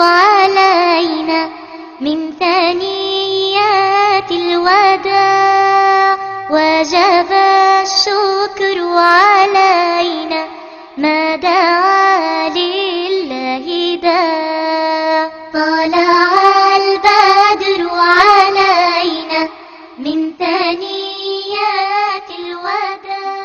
علينا من ثنيات الوداع وجب الشكر علينا ما دعا لله داع طلع البدر علينا من ثنيات الوداع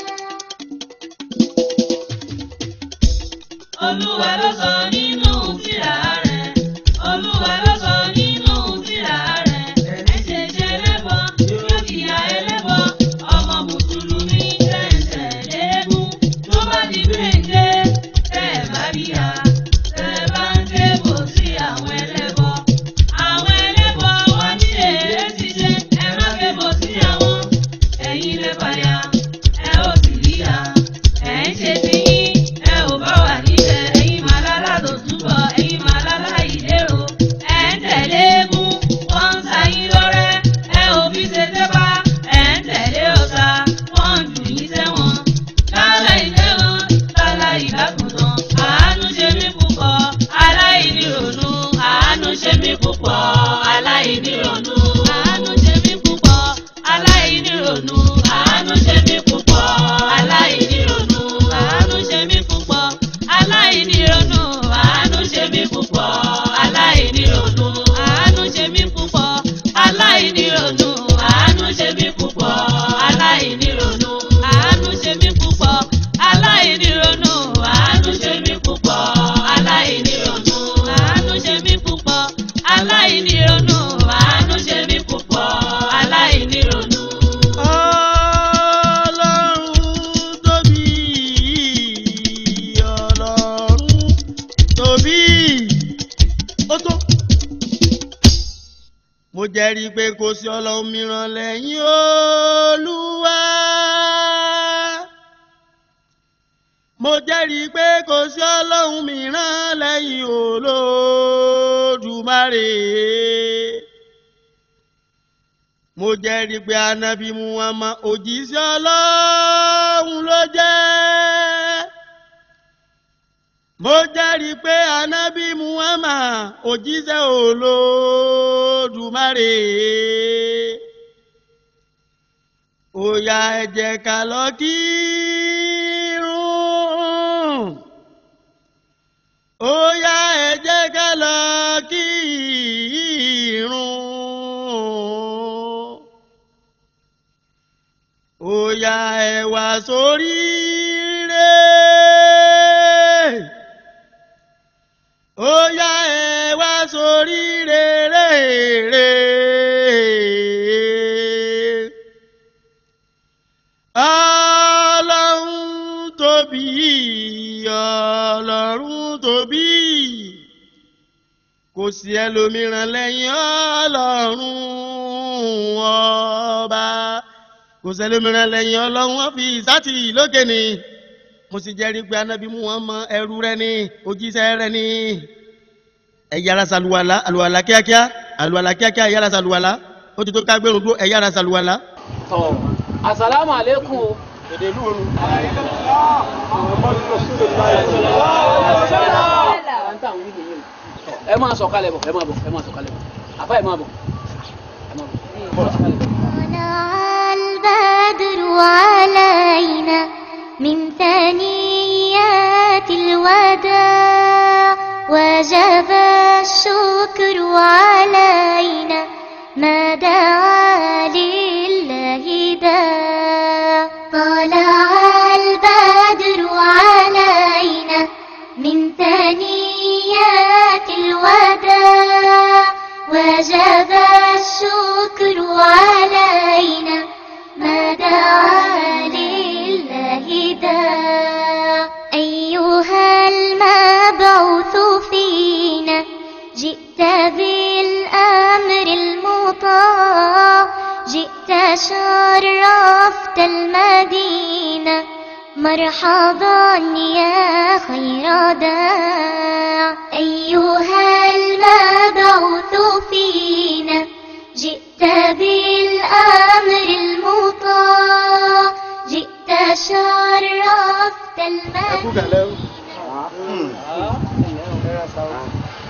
Olúwa ló sọ nínú tírà rẹ̀. Olúwa ló sọ nínú tírà rẹ̀. Ẹ ṣe ṣe ẹlẹ́bọ, yóò jìyà ẹlẹ́bọ. Ọmọ Mùsùlùmí tẹ̀sẹ̀ léegun. Tó bá di gbèǹde, tẹ́ ẹ bá ríya. Tẹ́ ẹ bá ń ké bò sí àwọn ẹlẹ́bọ. Àwọn ẹlẹ́bọ wọ́n ní èrè ṣíṣe. Ẹ má ké bò sí àwọn. Ẹ̀yin lè fàyà, ẹ ó sì ríya. Ẹ ń ṣe ti yín, ẹ ò bá wà níbẹ̀. Ẹ̀yin màlálà tó túbọ̀, ẹ̀yin màlálà ìlérò. Ẹ ń tẹ̀lé eégún, wọ́n ń sa yín lọ́rẹ́. Ẹ ò fi ṣe tẹ́pá, ẹ ń tẹ̀lé ọ̀tá. Wọ́n ń jù yín sẹ́wọ̀n. Lálá ìlẹ́wọ̀n, lálá ìbákùtàn. Àánú ṣe mí púpọ̀, aláìní ronú. Àánú ṣe mí púpọ̀, aláìní ronú. Àánú ṣe mí púpọ̀, aláìní ronú. Àánú ṣe mí púpọ̀, aláìní ronú. Àánú ṣe mí púpọ̀, aláìní ronú. Àánú ṣe mí púpọ̀, aláìní ronú. Àánú ṣe mí púpọ̀, aláìní ronú. Àánú ṣe mí púpọ̀, aláìní ronú. Àánú ṣe mí púpọ̀, aláìní ronú. Àánú ṣe mí púpọ̀, aláìní ronú. Àánú ṣe mí púpọ̀, aláìní ronú. Àánú ṣe mí púpọ̀, aláìní ronú. Ọlọ́run tóbi, Ọlọ́run tóbi. Ó tó. Mo jẹ́rìí pé kò sí ọlọ́run mìíràn lẹ́yìn Olúwa. Mo jẹ́rìí pé kò sí ọlọ́run mìíràn lẹ́yìn Olódùmarè mo jẹ́rìí pé anabi muhammad òjíṣẹ́ ọlọ́run ló jẹ́ mo jẹ́rìí pé anabi muhammad òjíṣẹ́ olódùmarè ó yá ẹ jẹ́ ká lọ kírun ó yá ẹ jẹ́ ká lọ kírun ó yá ẹ wá sórí rẹ̀ ó yá ẹ wá sórí rẹ̀ ọlọ́run tóbi ọlọ́run tóbi kò sí ẹlòmíràn lẹ́yìn ọlọ́run ọba kò sẹ́lómìíràn lẹ́yìn ọlọ́run wọn fi ìsátì lókè ni mo sì jẹ́rìí pé anábì mú wọn mọ ẹrú rẹ ni òjíṣẹ́ rẹ ni ẹ yára ṣàlùwàlá àlùwàlá kíákíá àlùwàlá kíákíá ẹ yára ṣàlùwàlá ó ti tó ká gbẹrun dúró ẹ yára ṣàlùwàlá. tọ asalaamu aleykum o. èdè ìlú òru. ẹ máa sọ̀kalẹ̀ bọ̀ ẹ máa bọ̀ ẹ máa sọ̀kalẹ̀ bọ̀ àfa ẹ máa bọ̀ ẹ máa bọ̀ sọ̀kalẹ̀ bọ̀. طلع البدر علينا من ثنيات الوداع وجب الشكر علينا ما دعا لله داع طلع البدر علينا من ثنيات الوداع وجب الشكر علينا ما دعا لله داع أيها المبعوث فينا جئت بالأمر المطاع جئت شرفت المدينة مرحبا يا خير داع أيها المبعوث فينا جئت بالأمر المطاع جئت شرفت المدينة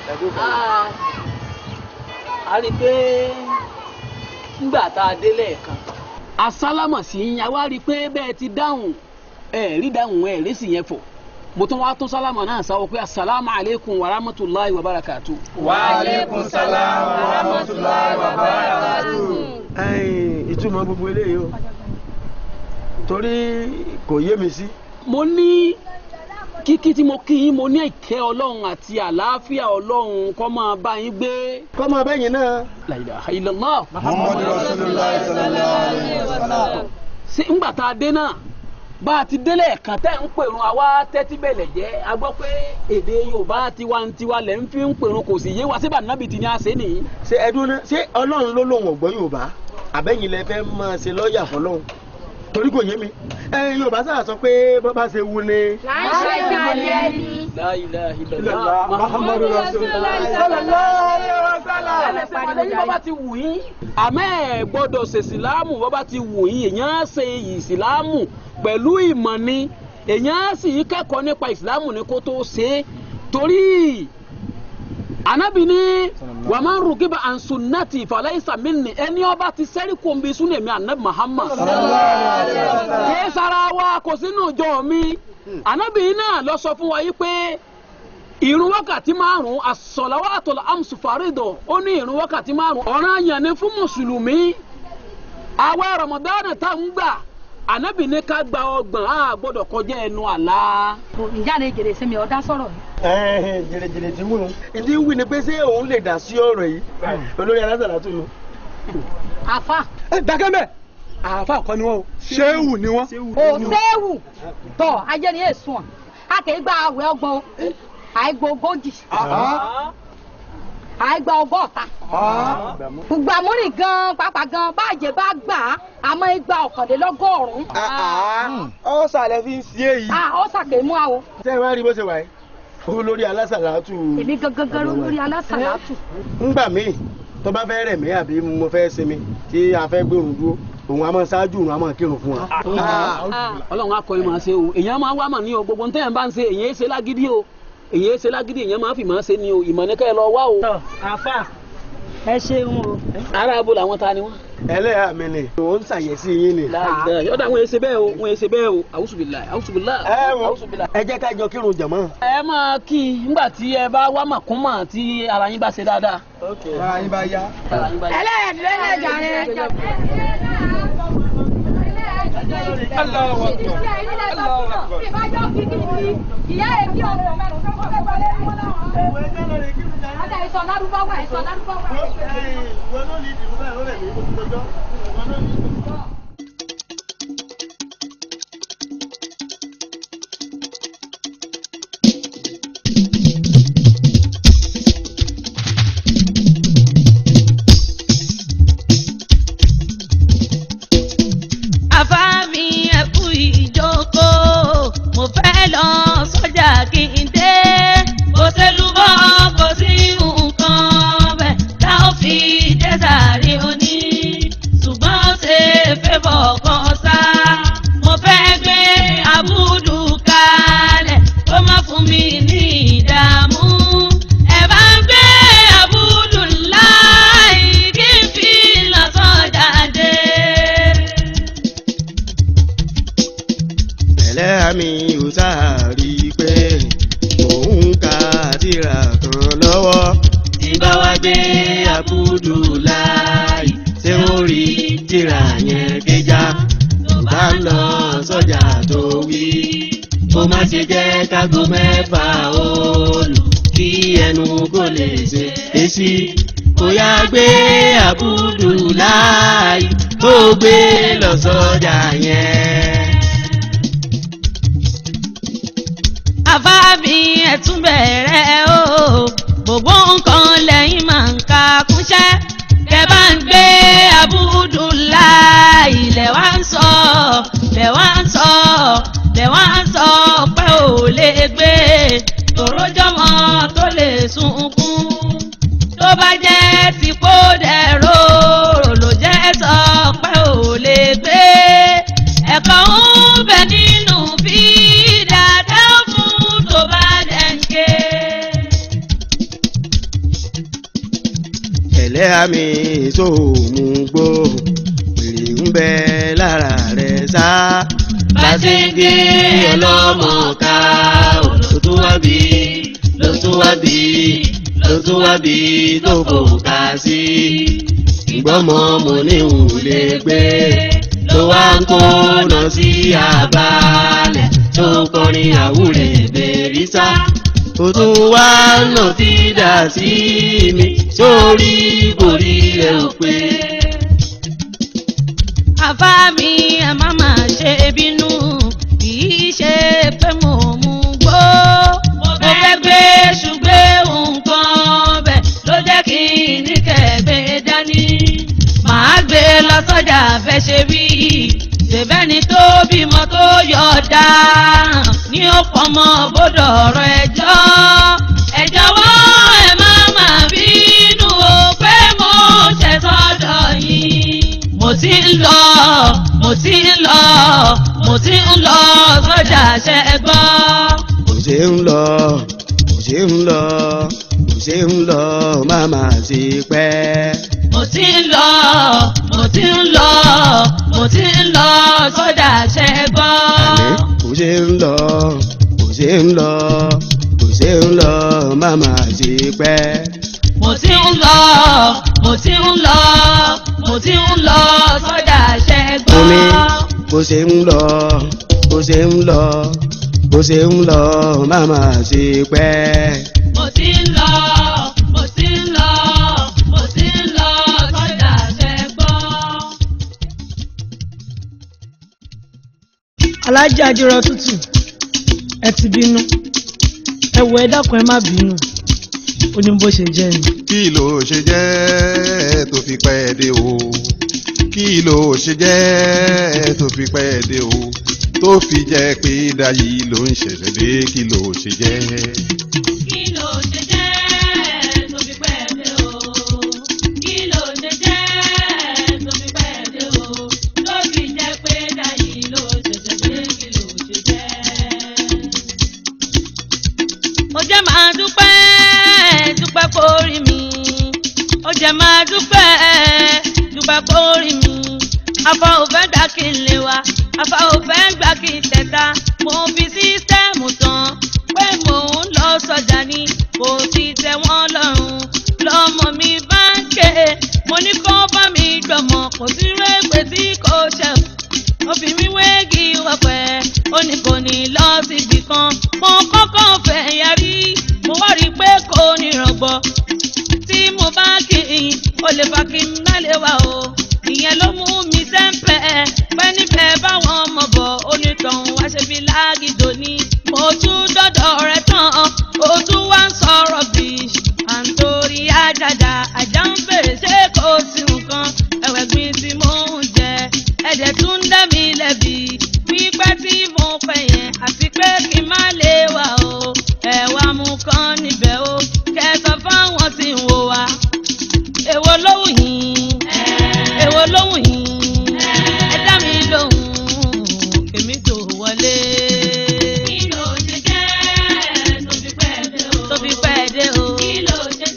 Ah, a rí i pé nígbà tá a dé lẹ́ẹ̀kan asálámà sí yín a wá rí i pé bẹ́ẹ̀ ti dáhùn ẹ̀ rí dáhùn ẹ̀ rí sì yẹn fọ̀ mo tún wá tún sálámà náà sáwọ́ pé asalaamu aleykum wa rahmatulahi wa barakatu. wa aleykum salaam wa rahmatulahi wa barakatuh. ẹ̀yin ìtumọ̀ gbogbo eléyìí o torí kò yé mi sí. mo ní kíkí tí mo kí yín mo ní ìkẹ́ ọlọ́run àti àlàáfíà ọlọ́run kó máa bá yín gbé. kọ́mọ bẹ́yìn náà La ilaha illallah. muhammadu rasulillah sallallahu alayhi wa sallam. ṣé ńgbà tá a dé náà bá a ti délé ẹ̀kan tẹ́ ń pèrún àwa tẹ́tí bẹ̀lẹ̀ jẹ́ a gbọ́ pé èdè yorùbá tiwantiwa lẹ̀ ń fi ń pèrún kò sì yé wa síbà nábì tí ní a ṣe nìyí. ṣe ẹdún náà ṣé ọlọ́run ló lòun ọ̀gbọ́n yorùbá àbẹ́yìn lẹ fẹ́ máa ṣe lọ́ọ̀yà fọlọ́run torí kò yé mi ẹ̀yin yorùbá sáà sọ pé bọ́ bá ṣe wù ni. láṣẹ ìgbàlẹ̀ ni. La ilaha illallah. illallah muhammadu rasulillah sallallahu alayhi wa sallam. ẹlẹsẹ wà lẹ́yìn bọba ti wù yín àmọ́ ẹ gbọ́dọ̀ ṣe ìsìlámù bọba ti wù yín èèyàn ṣe ìsìlámù pẹ̀lú ìmọ̀ ni èèyàn sì kẹ́kọ̀ọ́ nípa ìsìlámù ni kó tó ṣe é torí anabi ni wà máa ń rugiba ansunnati falaisa minni ẹni ọba ti sẹ́rí kòmbi súnà mi anabi muhammad kìí sara wa kò sínú ìjọ mi anabi náà lọ sọ fún wa yìí pé ìrun wákàtí márùn as-salawatul amsu farido ó ní ìrun wákàtí márùn ọ̀ranyàn ni fún mùsùlùmí àwa ramadan tá ń gbà anabi ní ká gba ọgbọ̀n a gbọ́dọ̀ kọjá ẹnu àlá. ìyá rẹ jèrè sí mi ọ̀dá sọ̀rọ̀ yìí. ẹ̀ẹ́n jèrèjèrè tí wù nù. ìdí ń wí ni pé ṣé òun lè dá sí ọ̀rọ̀ yìí olórí alásàlá tún nù. àfa ẹ dákẹ́ mẹ́ àáfà kọ́ ni wọ́n o ṣéwù ni wọ́n. ò séwù tọ ayé ni èsùn à a kì í gba àwẹ̀ ọgbọ̀n àìgbà ogójì àìgbà ọgọ́ta gbogbo àmúrì gan pàápàá gan báàjẹ́ bá gbà á àmọ́ igba ọ̀kànlélọ́gọ́rùn-ún ọ sàlẹ̀ fi ń sí èyí. a ó sàkè mú àwọ ṣé ẹ wá rí bó ṣe wà yìí olórí alásàlá tù. èmi gangan gan lórí alásàlátù ńgbà míì tó bá fẹ́ rẹ̀ mí àbí mo fẹ́ sinmi tí a fẹ́ gbóòrùn dúró òun a máa ṣáájú òun a máa kírun fún wa. ọlọ́run akọni máa ṣe o èèyàn máa wá mà ní o gbogbo ntẹ́yàn bá ń ṣe èèyàn ṣe lágídí o èèyàn ṣe lágídí èèyàn máa fi máa ṣe ni o ìmọ̀ ní kẹ́ ẹ lọ wá o. àfà ẹ ṣeun o. ara abo làwọn ta ni wọn. ẹlẹ́yà mi ni òun ṣàyẹ̀sí yín ni. yọ̀dà wọn èsè bẹ́ẹ̀ o wọn èsè bẹ́ẹ̀ o àwùsùbìlà àwùsùbìlà ẹ wo àwùsùbìlà. ẹ jẹ́ ká jọ kírun jàmọ́. ẹ máa kí i nígbà tí ẹ bá wá màkúmà tí ara yín bá ṣe dáadáa. ara yín bá yá. ara yín bá yá. ẹlẹ́ẹ̀dẹ́lẹ́jà rẹ Allahu akbar. Allahu akbar. ìyá ẹ̀ bí ọ̀rọ̀ mẹ́rin tó kọ́ kẹ́kọ̀ọ́ lẹ́nu wọn náà. Ada ìsọ̀ lárúbáwá ìsọ̀ lárúbáwá. àfáàmì ẹ̀kú ìjókòó mo fẹ́ lọ sọ́jà kí n dé kò sẹ́lúbọ́ kò sí nǹkan bẹ́ẹ̀ tá ò fi dé sàárè òní ṣùgbọ́n ṣe fẹ́bọ̀ kan sá mo fẹ́ gbé abúlù kalẹ̀ kó má fún mi ní ìdààmú ẹ bá ń gbé abúlù láì kí n fi lọ sọ́jà dé. ẹlẹ́yà mi ò sáàrí pé òun ka tírà kan lọ́wọ́ tí bá wá gbé àbúdù láì ṣé ó rí tírà yẹn gbéjà tó bá ń lọ sọ́jà tó wí kó má ṣe jẹ́ kágo mẹ́fà òòlù kí ẹnu kó lè ṣe èsì kó yá gbé àbúdù láì kó gbé lọ sọ́jà yẹn. àfáàbí ẹ̀tún bẹ̀rẹ̀ o gbogbo nǹkan lẹ́yìn máa ń ka kúnṣẹ́ kẹ bá ń gbé abúdúlá ilẹ̀ wá ń sọ lẹ̀ wá ń sọ lẹ̀ wá ń sọ pé ò lè gbé tòrójọ́mọ tó lè sunkún tó bá jẹ́ tìpó dẹ̀rọ ló jẹ́ sọ pé ò lè gbé ẹ̀kọ́ ń bẹ nínú fídà tẹ́ ó fún tó bá dẹ̀ ń ké. ẹlẹ́yà mi tó mú gbó wèrè ń bẹ lára rẹ̀ sá. Bàtẹ́gé ọlọ́mọ ká ló tún wá bí ló tún wá bí ló tún wá bí tó kò ká sí. Ìgbọ́mọ mo ní ìwúlé gbé ló wá ń kó lọ sí àbálẹ̀ tó kọrin àwúrẹ̀ bèrìsà. ó tún wá Lọ ti dà sí mi sórí borí rẹ̀ ò pé. Àbá mi ẹ má má ṣe bínú, kì í ṣe pé mo mú gbó. Mo fẹ́ gbé ṣùgbẹ́ nǹkan bẹ̀ ló jẹ́ kí n ní kẹ̀gbẹ́ dání. Màá gbé lọ sọ́jà fẹ́ ṣe bí. Ṣèbẹ́ni tó bímọ tó yọ̀ dáhàn ní ó pọmọ bódò ọ̀rọ̀ ẹjọ́. Ẹ jọ̀wọ́ ẹ má má bínú o pé mo ṣẹ̀ sọ́dọ̀ yín. Mo ti ń lọ, mo ti ń lọ, mo ti ń lọ sọ́jà ṣẹ́ gbọ́. kò ṣe ń lọ kò ṣe ń lọ kò ṣe ń lọ máma sí pẹ́. Mo ti ń lọ, mo ti ń lọ, mo ti ń lọ sọ́jà ṣẹ́ gbọ́. àní kò ṣe ń lọ kò ṣe ń lọ kò ṣe ń lọ máma sí pẹ́. Mo ti ń lọ, mo ti ń lọ, mo ti ń lọ sọ́jà ṣẹ́ gbọ́. omi bó ṣe ń lọ bó ṣe ń lọ bó ṣe ń lọ máma sí pẹ́. Mo ti ń lọ, mo ti ń lọ, mo ti ń lọ sọ́jà ṣẹ́ gbọ́. alájà àjọrò tútù ẹ ti bínú ẹ wọ ẹ dákun ẹ má bínú ó ní bó ṣe jẹ́ ni. kí ló ṣe jẹ́ tó fi pẹ́ dé o kí ló ṣe jẹ́ tó fi pẹ́ dé o tó fi jẹ́ pé dayí ló ń ṣẹ̀ṣẹ̀ dé kí ló ṣe jẹ́. Kí ló ṣe jẹ́ tó fi pẹ́ dé o? Kí ló ṣe jẹ́ tó fi pẹ́ dé o? Ló fi jẹ́ pé dayí ló ṣẹ̀ṣẹ̀ dé kí ló ṣe jẹ́? Mo jẹ́ máa dúpẹ́ dúpẹ́ kórìí mi. Ó jẹ́ máa dúpẹ́ dúpẹ́ kórìí mi. Afa ò fẹ́ gbà kí n lè wá. Afa ò fẹ́ gbà kí n tẹ̀ta. Mo fi sísítẹ́ẹ̀mù tán pé mò ń lọ sọjà ni kò sì tẹ́ wọ́n lọ́rùn. Lọ́mọ mi bá ń ké. Mo ní kó bá mi gbọ̀mọ̀ kò sí rẹ́pẹ̀ tí kò ṣẹ̀ ó fi mí wéègì wọ̀pẹ̀ ó ní kò ní lọ síbi kan mo kọ́kọ́ fẹ́ yarí mo wá rí i pé kò ní rọ̀gbọ̀ tí mo bá kí i ó lè fa kí n má lè wà o ìyẹn ló mú mi sẹ́ńpẹ́ pẹ́ nífẹ̀ẹ́ báwọn ọmọ bọ̀ onítọ̀hún wá ṣe bí lágìdò ní mo tún dọ́dọ̀ rẹ̀ tán ó tún wá ń sọ̀rọ̀ bí à ń torí àjàjà àjà ń bèrè ṣé kò sí nǹkan ẹ̀wẹ̀ gbin tí mò ń jẹ ẹ̀dẹ̀ tún dá mi lẹ́bi pípẹ́ tí mo pẹ́ yẹn àti pé kí n má lè wà o ẹ̀wà mú kan níbẹ̀ o kẹsàn fáwọn tí ń wò wá èwo lóhùn yín èwo lóhùn yín ẹ dá mi lóhùn kèmí tó wọlé. kí ló ṣe jẹ́ tó fi pẹ́ dé o. tó fi pẹ́ dé o. kí ló ṣe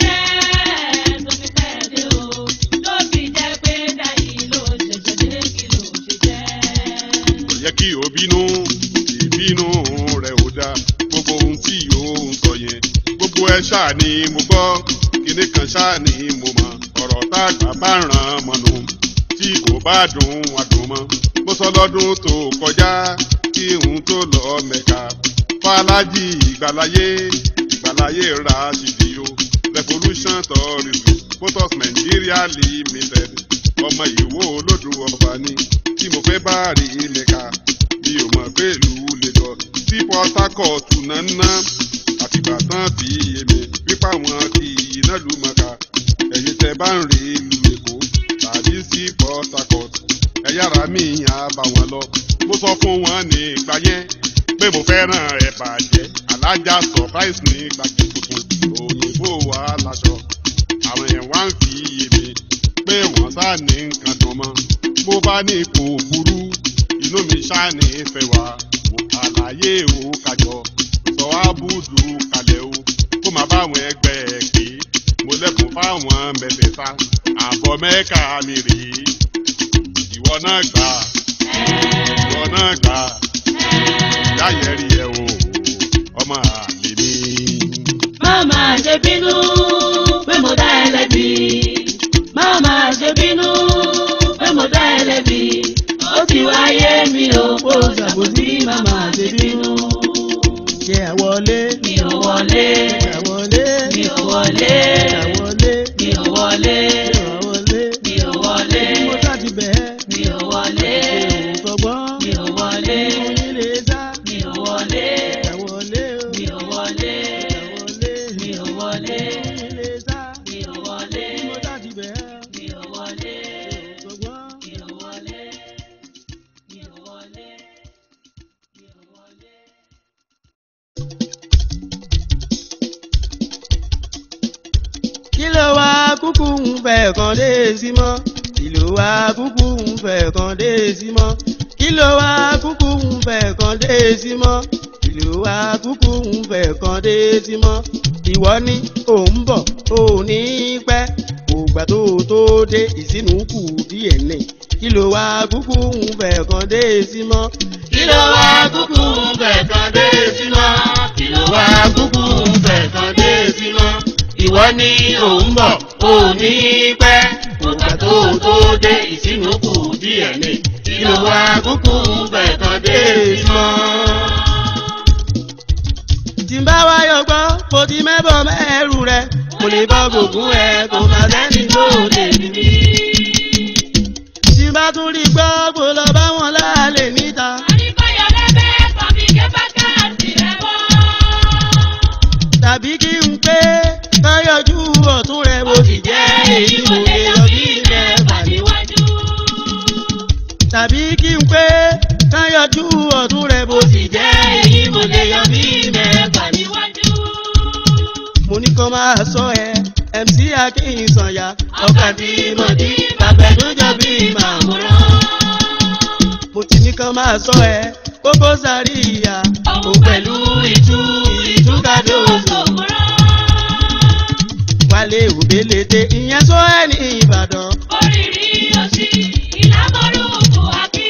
jẹ́ tó fi pẹ́ dé o. tó fi jẹ́ pé dáyì ló ṣẹ̀ṣẹ̀ dé kí ló ṣe jẹ́. kò yẹ kí o bínú ìbínú rẹ ò dáa gbogbo ohun tí o ń sọ yẹn gbogbo ẹ ṣáà ni mo gbọ́ kinní kan ṣáà ni mo mọ̀ ọ̀rọ̀ tá àgbà bá ràn mọ́nu tí kò bá dùn wá dùn mọ́ mo sọ lọ́dún tó kọjá kí n tó lọ mẹ́ka fàlájì ìgbàláyé ìgbàláyé ra ṣìdíyó revolution tourism photos nigeria limited ọmọ ìwó olódù ọba ni tí mo fẹ́ bá rí mẹ́ka mi ò mọ̀ pé ìlú lè lọ sí port harcourt náná àtìgbà tán fi èmi pípa wọn kì í iná lù mọ́ka ẹ̀yin tẹ bá ń rí ìlú èkó tàbí sí port harcourt ẹ yára mi yàn bá wọn lọ mo sọ fún wọn ní ìgbà yẹn pé mo fẹ́ràn ẹ̀ bàjẹ́ alájà surprise ní gbàgbé tuntun òyìnbó wa láṣọ àwọn yẹn wá ń fi èmi pé wọ́n sá ní nǹkan dùn mọ́ bó bá ní kò burú inú mi ṣá ní ìfẹ́ wa àlàyé o kájọ sọ ábùdù kalẹ̀ o kó má báwọn ẹgbẹ́ ẹ̀ pé mo lẹ́kùn fáwọn. fáwọn mẹ́tẹ̀ẹ̀ta àbọ̀ mẹ́ka mi rèé ìwọ náà gbà ìwọ náà gbà yáyẹ̀rì ẹ̀ o ọmọ àlè mi. Máma ṣe bínú pé mo dá ẹ lẹ́bi. Máma ṣe bínú pé mo dá ẹ lẹ́bi. Ó ti wáyé mi ò kó ṣàbòsí máma ṣe bínú. jẹ́ àwọlé Mi ò wọlé, àwọlé mi ò wọlé, àwọlé mi ò wọlé, àwọlé mi ò wọlé, mo sáti bẹ́ẹ̀ mi ò wọlé, òǹkọ̀gbọ́n mi ò wọlé, oyin lè sá mi ò wọlé, àwọlé o mi ò wọlé, àwọlé mi ò wọlé, oyin lè sá mi ò wọlé, mo sáti bẹ́ẹ̀ mi ò wọlé. òǹkọ̀gbọ́n. Mi ò wọlé, mi ò wọlé, mi ò wọlé. kí ló wá kúkú ń fẹ́ kan dé sí mọ́ kí ló wá kúkú ń fẹ́ kan dé sí mọ́ kí ló wá kúkú ń fẹ́ kan dé sí mọ́ kí ló wá kúkú ń fẹ́ kan dé sí mọ́ ìwọ ní ò ń bọ̀ ò ní pẹ́ ògbà tó tó dé ìsínú kù díẹ̀ ní kí ló wá kúkú ń fẹ́ kan dé sí mọ́ Kí ló wá kúkú ń fẹ́ kan dé sí mọ́? Kí ló wá kúkú ń fẹ́ kan dé sí mọ́? Ìwọ ni ò ń bọ̀, ò ní pẹ́. Ògbà tó tó dé ìsínú kù díẹ̀ ni. Kí ló wá kúkú ń fẹ́ kan dé sí mọ́? tí n bá wáyọ̀ gbọ́ mo ti mẹ́bọ̀ mẹ́rù rẹ̀ mo lè bọ́ gbogbo ẹ̀ kò má sẹ́ni tó lè ní mí. tí n bá tún rí gbọ́ kó lọ bá wọn láàlè níta. Àríkọ́yọ̀ lẹ́bẹ̀ẹ́ kan fi ké bákàtì rẹ̀ bọ́. tàbí kí n pé káyọ̀jú ọ̀tún rẹ̀ mo sì jẹ́ èyí mo lè yọ bí mẹ́fà níwájú. tàbí kí n pé káyọ̀jú ọ̀tún rẹ̀ mo sì jẹ́ èyí mo lè yọ bí mẹ́fà níwájú. mo ní kó máa sọ ẹ mc akínsànyà ọkàn tí mo dí tàbẹ̀dújọ bí màmúrán. mo ti ní kó máa sọ ẹ kókó sáré ìyá Òun pẹ̀lú ìtú ìtúkàdó sòmùrán. wálé òbélete ìyẹn sọ ẹ ní ìbàdàn. Oríire òsì ìlàmọ́rùkù àkí.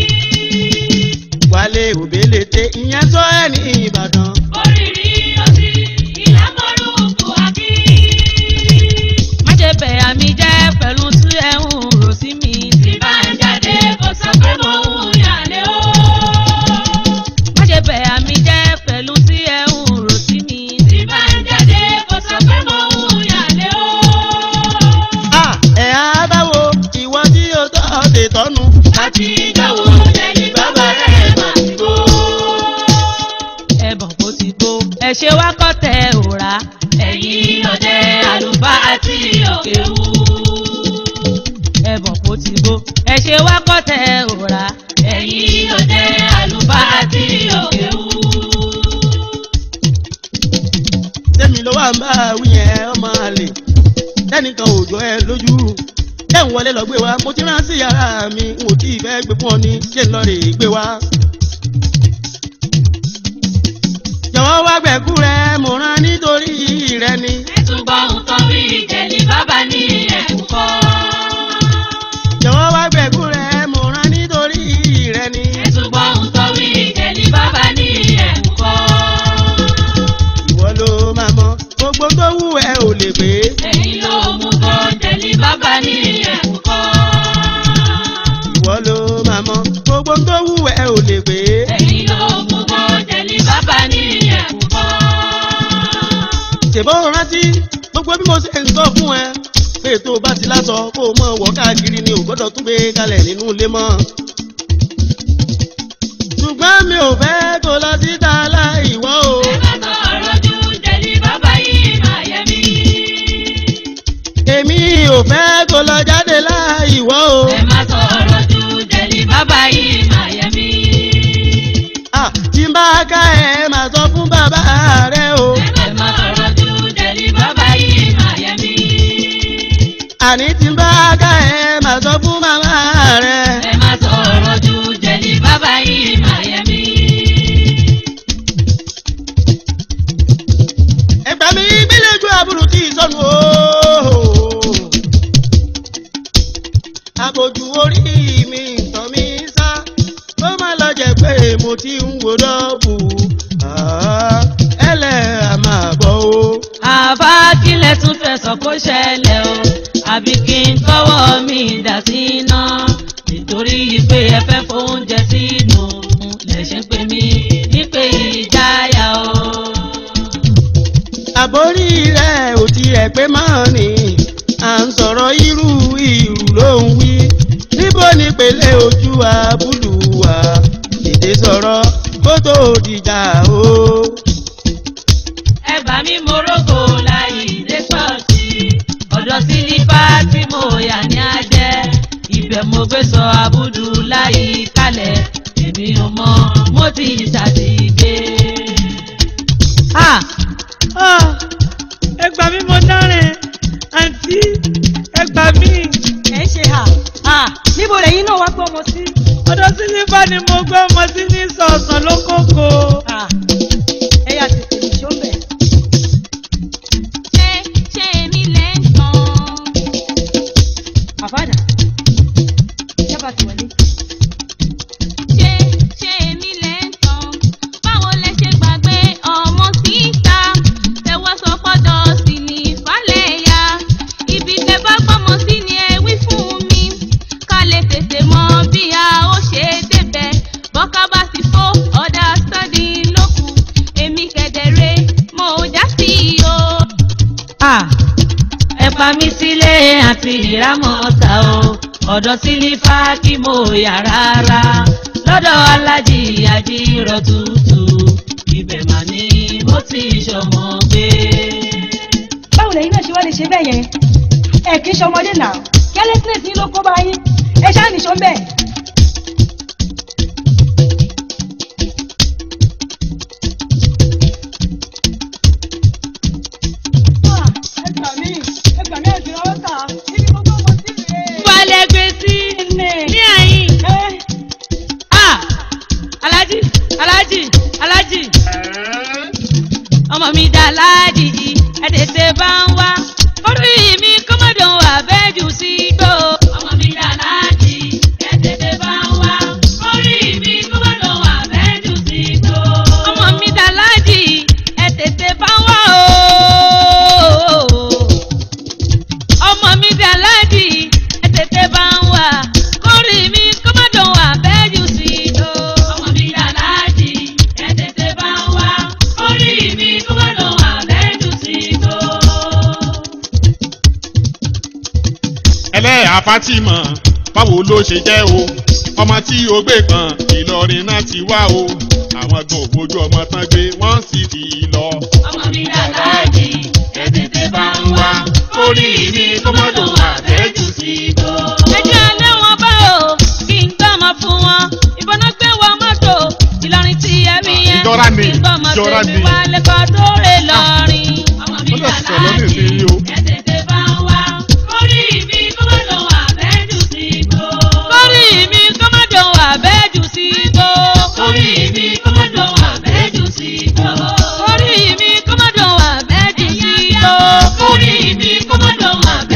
wálé òbélete ìyẹn sọ ẹ ní ìbàdàn. Oríire òsì ìlàmọ́rùkù àkí. Má ṣe bẹ̀ àmì jẹ́ pẹ̀lú tí ẹ ń rò sí mi. Tí bá ń jáde kò sọ pé mo ń yàlẹ́ o. Má ṣe bẹ̀ àmì jẹ́ pẹ̀lú tí ẹ ń rò sí mi. Tí bá ń jáde kò sọ pé mo ń yàlẹ́ o. a ẹ̀ á báwo ìwọ tí o tọ́ ọ̀dẹ̀ tọ́nu. láti ìjọwọ́ lẹ́yìn bàbá rẹ̀ máa ti bó. ẹ̀bọ̀n kò ti bó ẹ ṣe wá kọ́tẹ̀ òrà ẹ̀yìn ọ̀dẹ àlùfáà àti òkèwú. ẹ̀bọ̀n kò ti bó ẹ ṣe wá kọ́tẹ̀ òrà ẹ̀yìn ọ̀dẹ àlùfáà àti òkèwú. tẹ́mi ló wà ń bá wí yẹn ọmọ àlè tẹ́nìkan ò jọ ẹ lójú tẹ́ ń wọlé lọ gbé wa mo ti rán sí yàrá mi n ò tí ì fẹ́ gbé fún ọ ní ṣé ń lọ rè é gbé wa. jọ̀wọ́ wá gbẹ̀kú rẹ mo rán nítorí rẹ ni. ẹ̀túnbọ̀ nǹkan bí ìjẹ̀lì bàbá ní ẹ̀kúkọ́. jọ̀wọ́ wá gbẹ̀kú rẹ mo rán nítorí rẹ ni. ẹ̀túnbọ̀ nǹkan bí ìjẹ̀lì bàbá ní ẹ̀kúkọ́. ìwọ ló máa mọ gbogbo tó wù ẹ ò lè pé. ẹ̀yin ló mú gan jẹ̀lì bàbá ní ẹ̀kúkọ́. ìwọ ló máa mọ gbogbo tó wù ẹ ò lè pé. ẹ̀yin ló mú gan jẹ̀lì bàbá ní ẹ̀kúkọ́. ṣèbó rántí gbogbo bí mo ṣe ń sọ fún ẹ pé tó o bá ti lásọ kó o mọ wọ káàkiri ni ò gbọ́dọ̀ tún gbé kalẹ̀ nínú ilé mọ́. ṣùgbọ́n mi ò fẹ́ kó lọ síta láìwọ́ o. ẹ má sọ̀rọ̀ ju jẹ̀lì bàbá yìí máa yẹ mí. èmi ò fẹ́ kó lọ jáde láìwọ́ o. ẹ má sọ̀rọ̀ ju jẹ̀lì bàbá yìí máa yẹ mí. Ah, tí n bá ká ẹ máa sọ fún bàbá rẹ o. ẹ má sọ̀rọ̀ ju jẹ̀lì bàbá yìí máa yẹ mí. àní tí n bá ká ẹ máa sọ fún màmá rẹ. ẹ má sọ̀rọ̀ ju jẹ̀lì bàbá yìí máa yẹ mí. ẹgbà mi gbẹlẹjú àbúrò kì í sọnù o. sọ kó ṣẹlẹ̀ o àbí kí n kọ́wọ́ mi dà sí iná nítorí pé ẹ fẹ́ fóúnjẹ sínú lẹ̀ ṣe ń pè mí nípe ìjáyà o. àbórí rẹ̀ ò tiẹ̀ pé máa ní à ń sọ̀rọ̀ irú ìrù ló ń wí níbo ni pèlè ojú àbúlù wa èdè sọ̀rọ̀ kó tó dìjà o. ẹ bá mi morógo láyé dé pọ̀sí ọ̀dọ̀ sílífà tí mo yà ní ajẹ́ ibẹ̀ mo gbé sọ abúdú láyé kalẹ̀ èmi ò mọ mo ti ṣàtìgbé. Ah, ah, ẹ gbà mí mo dárìn àǹtí ẹ gbà mí. ẹ ń ṣe hà hà níbo lẹ́yìn náà wá gbọ́ ọmọ sí. ọ̀dọ̀ sílífà ni mo gbé ọmọ sí ní sọ̀sán lókòkò. hà ẹ yà tètè nìṣó ń bẹ̀. ṣé ṣé èmi lè ń tàn. àbádà jábà tí wọlé. ṣé ṣé èmi lè ń tàn. báwo lẹ ṣe gbàgbé ọmọ síta tẹwọ́ sọ pọ́dọ̀ sí ní ìfàlẹ̀ ya ibi tẹ bá gbọ́mọ sí ni ẹ wí fún mi ká lè tètè mọ bí a ó ṣe débẹ̀ bọ́ká bá ti fó ọ̀dà sọ́ọ̀dì lókù èmi kẹ̀dẹ̀rẹ̀ mo já sí i o. ẹ pa mí sílé àti ìrámọ̀ ọ̀tá o ọ̀dọ̀ sílífà kí mo yà rárá lọ́dọ̀ alájì àjírọ̀ tútù ibẹ̀ mà ní mo ti ṣọmọ gbé. báwo lẹ́yìn náà ṣe wá lè ṣe bẹ́ẹ̀ yẹn ẹ kì í ṣọmọdé náà carelessness yín ló kó bá yín ẹ ṣáà nìṣó ń bẹ̀. Ah, ẹ gbà mí ẹ gbà mí ẹ̀sìn ọwọ́ tà níbi gbogbo ọmọ sí rèé. wálé gbé sí ní àyín. ẹ Ah! alájì alájì alájì ọmọ mi dá láàjì ẹ tètè bá ń wá orí mi kọ́mọ́dọ̀ wà bẹ́ẹ̀ jù sí gbó. ọmọ mi dá láàjì ẹ tètè bá ń wá orí mi kọ́mọ́dọ̀ wà bẹ́ẹ̀ jù sí gbó. ọmọ mi dá láàjì ẹ tètè bá ń wá o ọmọ mi dà láàdì ẹ tètè bá ń wà kórì mi kó má dùn wà bẹ́ẹ̀ jù sí i tó. ọmọ mi dà láàdì ẹ tètè bá ń wà kórì mi kó má dùn wà bẹ́ẹ̀ jù sí i tó. ẹlẹ́yà Fátímọ̀ báwo ló ṣe jẹ́ o ọmọ tí o gbé kan Ìlọrin náà ti wá o àwọn tó bójú ọmọ tán gbé wọ́n sì ti lọ. ọmọ mi dà láàdì ẹ tètè bá ń wà kórì mi kó má dùn wà bẹ́ẹ̀ jù sí i tó. ẹjọ́ alẹ́ wọn bá o kí n gbọ́mọ fún wọn ìbọn náà gbé wọn mọ́tò Ìlọrin tí ẹ rí yẹn Ìjọra ni, kí n gbọ́mọ ìjọra tèmi ni. wá lẹ́kọ̀ọ́ tó rè lọ́rin. ọmọ mi Ó lọ dà sọ̀rọ̀ ní láàdì ìsinyìí o. ẹ tètè bá ń wá kórì mi kó má dùn wà bẹ́ẹ̀ jù sí i tó. kórì mi kó má dùn wà bẹ́ẹ̀ jù sí i tó. kórì mi kó má dùn wà bẹ́ẹ̀ jù sí i tó. kórì mi kó má dùn wà bẹ́ẹ̀ jù sí i tó. kórì mi kó má dùn wà bẹ́ẹ̀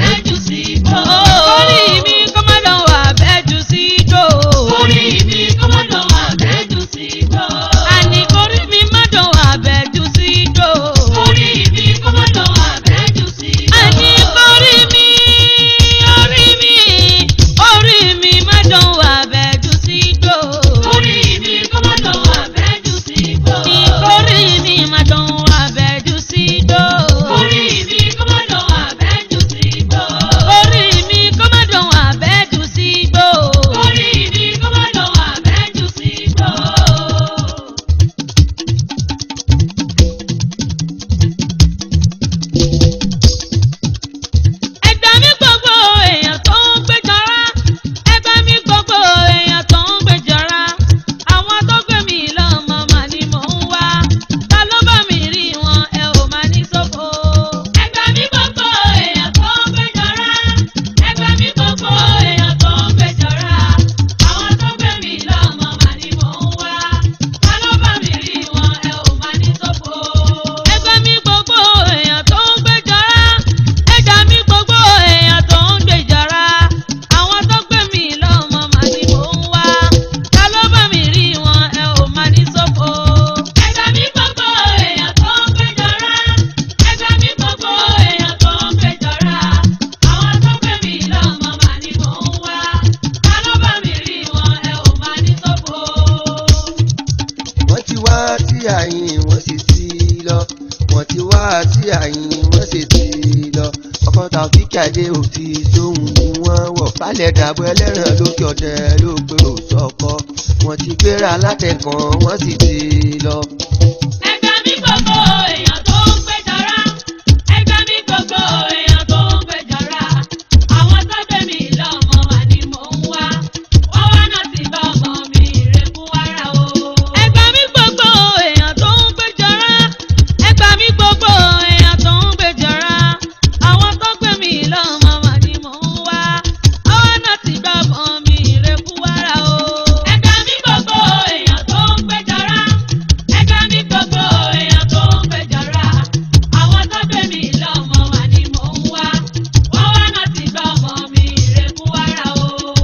tàfíkì àdé òtí sóhun ni wọ́n wọ̀ falẹ̀ dàbọ̀ ẹlẹ́ràn lókè ọ̀tẹ̀ ló pé òsọ̀kọ wọ́n ti gbéra látẹ̀kàn wọ́n sì ti lọ. Ẹgbẹ́ mi gbogbo èèyàn tó ń péjọra. Ẹgbẹ́ mi gbogbo èèyàn tó ń péjọra. Àwọn tó gbé mi lọ́mọ wà ní mò ń wá. Wọ́n wá náà ti bá ọmọ mi ìrẹ́kú wára o. Ẹgbẹ́ mi gbogbo èèyàn tó ń péjọra. Ẹgbẹ́ mi gbogbo èèyàn tó ń péjọra. Àwọn tó gbé mi lọ́mọ wà ní mò ń wá. Wọ́n wá náà ti bá ọmọ mi ìrẹ́kú wára o. Ẹgbẹ́ mi gbogbo èèyàn tó ń péjọra. Ẹgbẹ́ mi gbogbo èèyàn tó ń péjọra. Àwọn tó gbé mi lọ́mọ wà ní mò ń wá. Wọ́n wá náà ti bá ọmọ mi ìrẹ́kú wára o.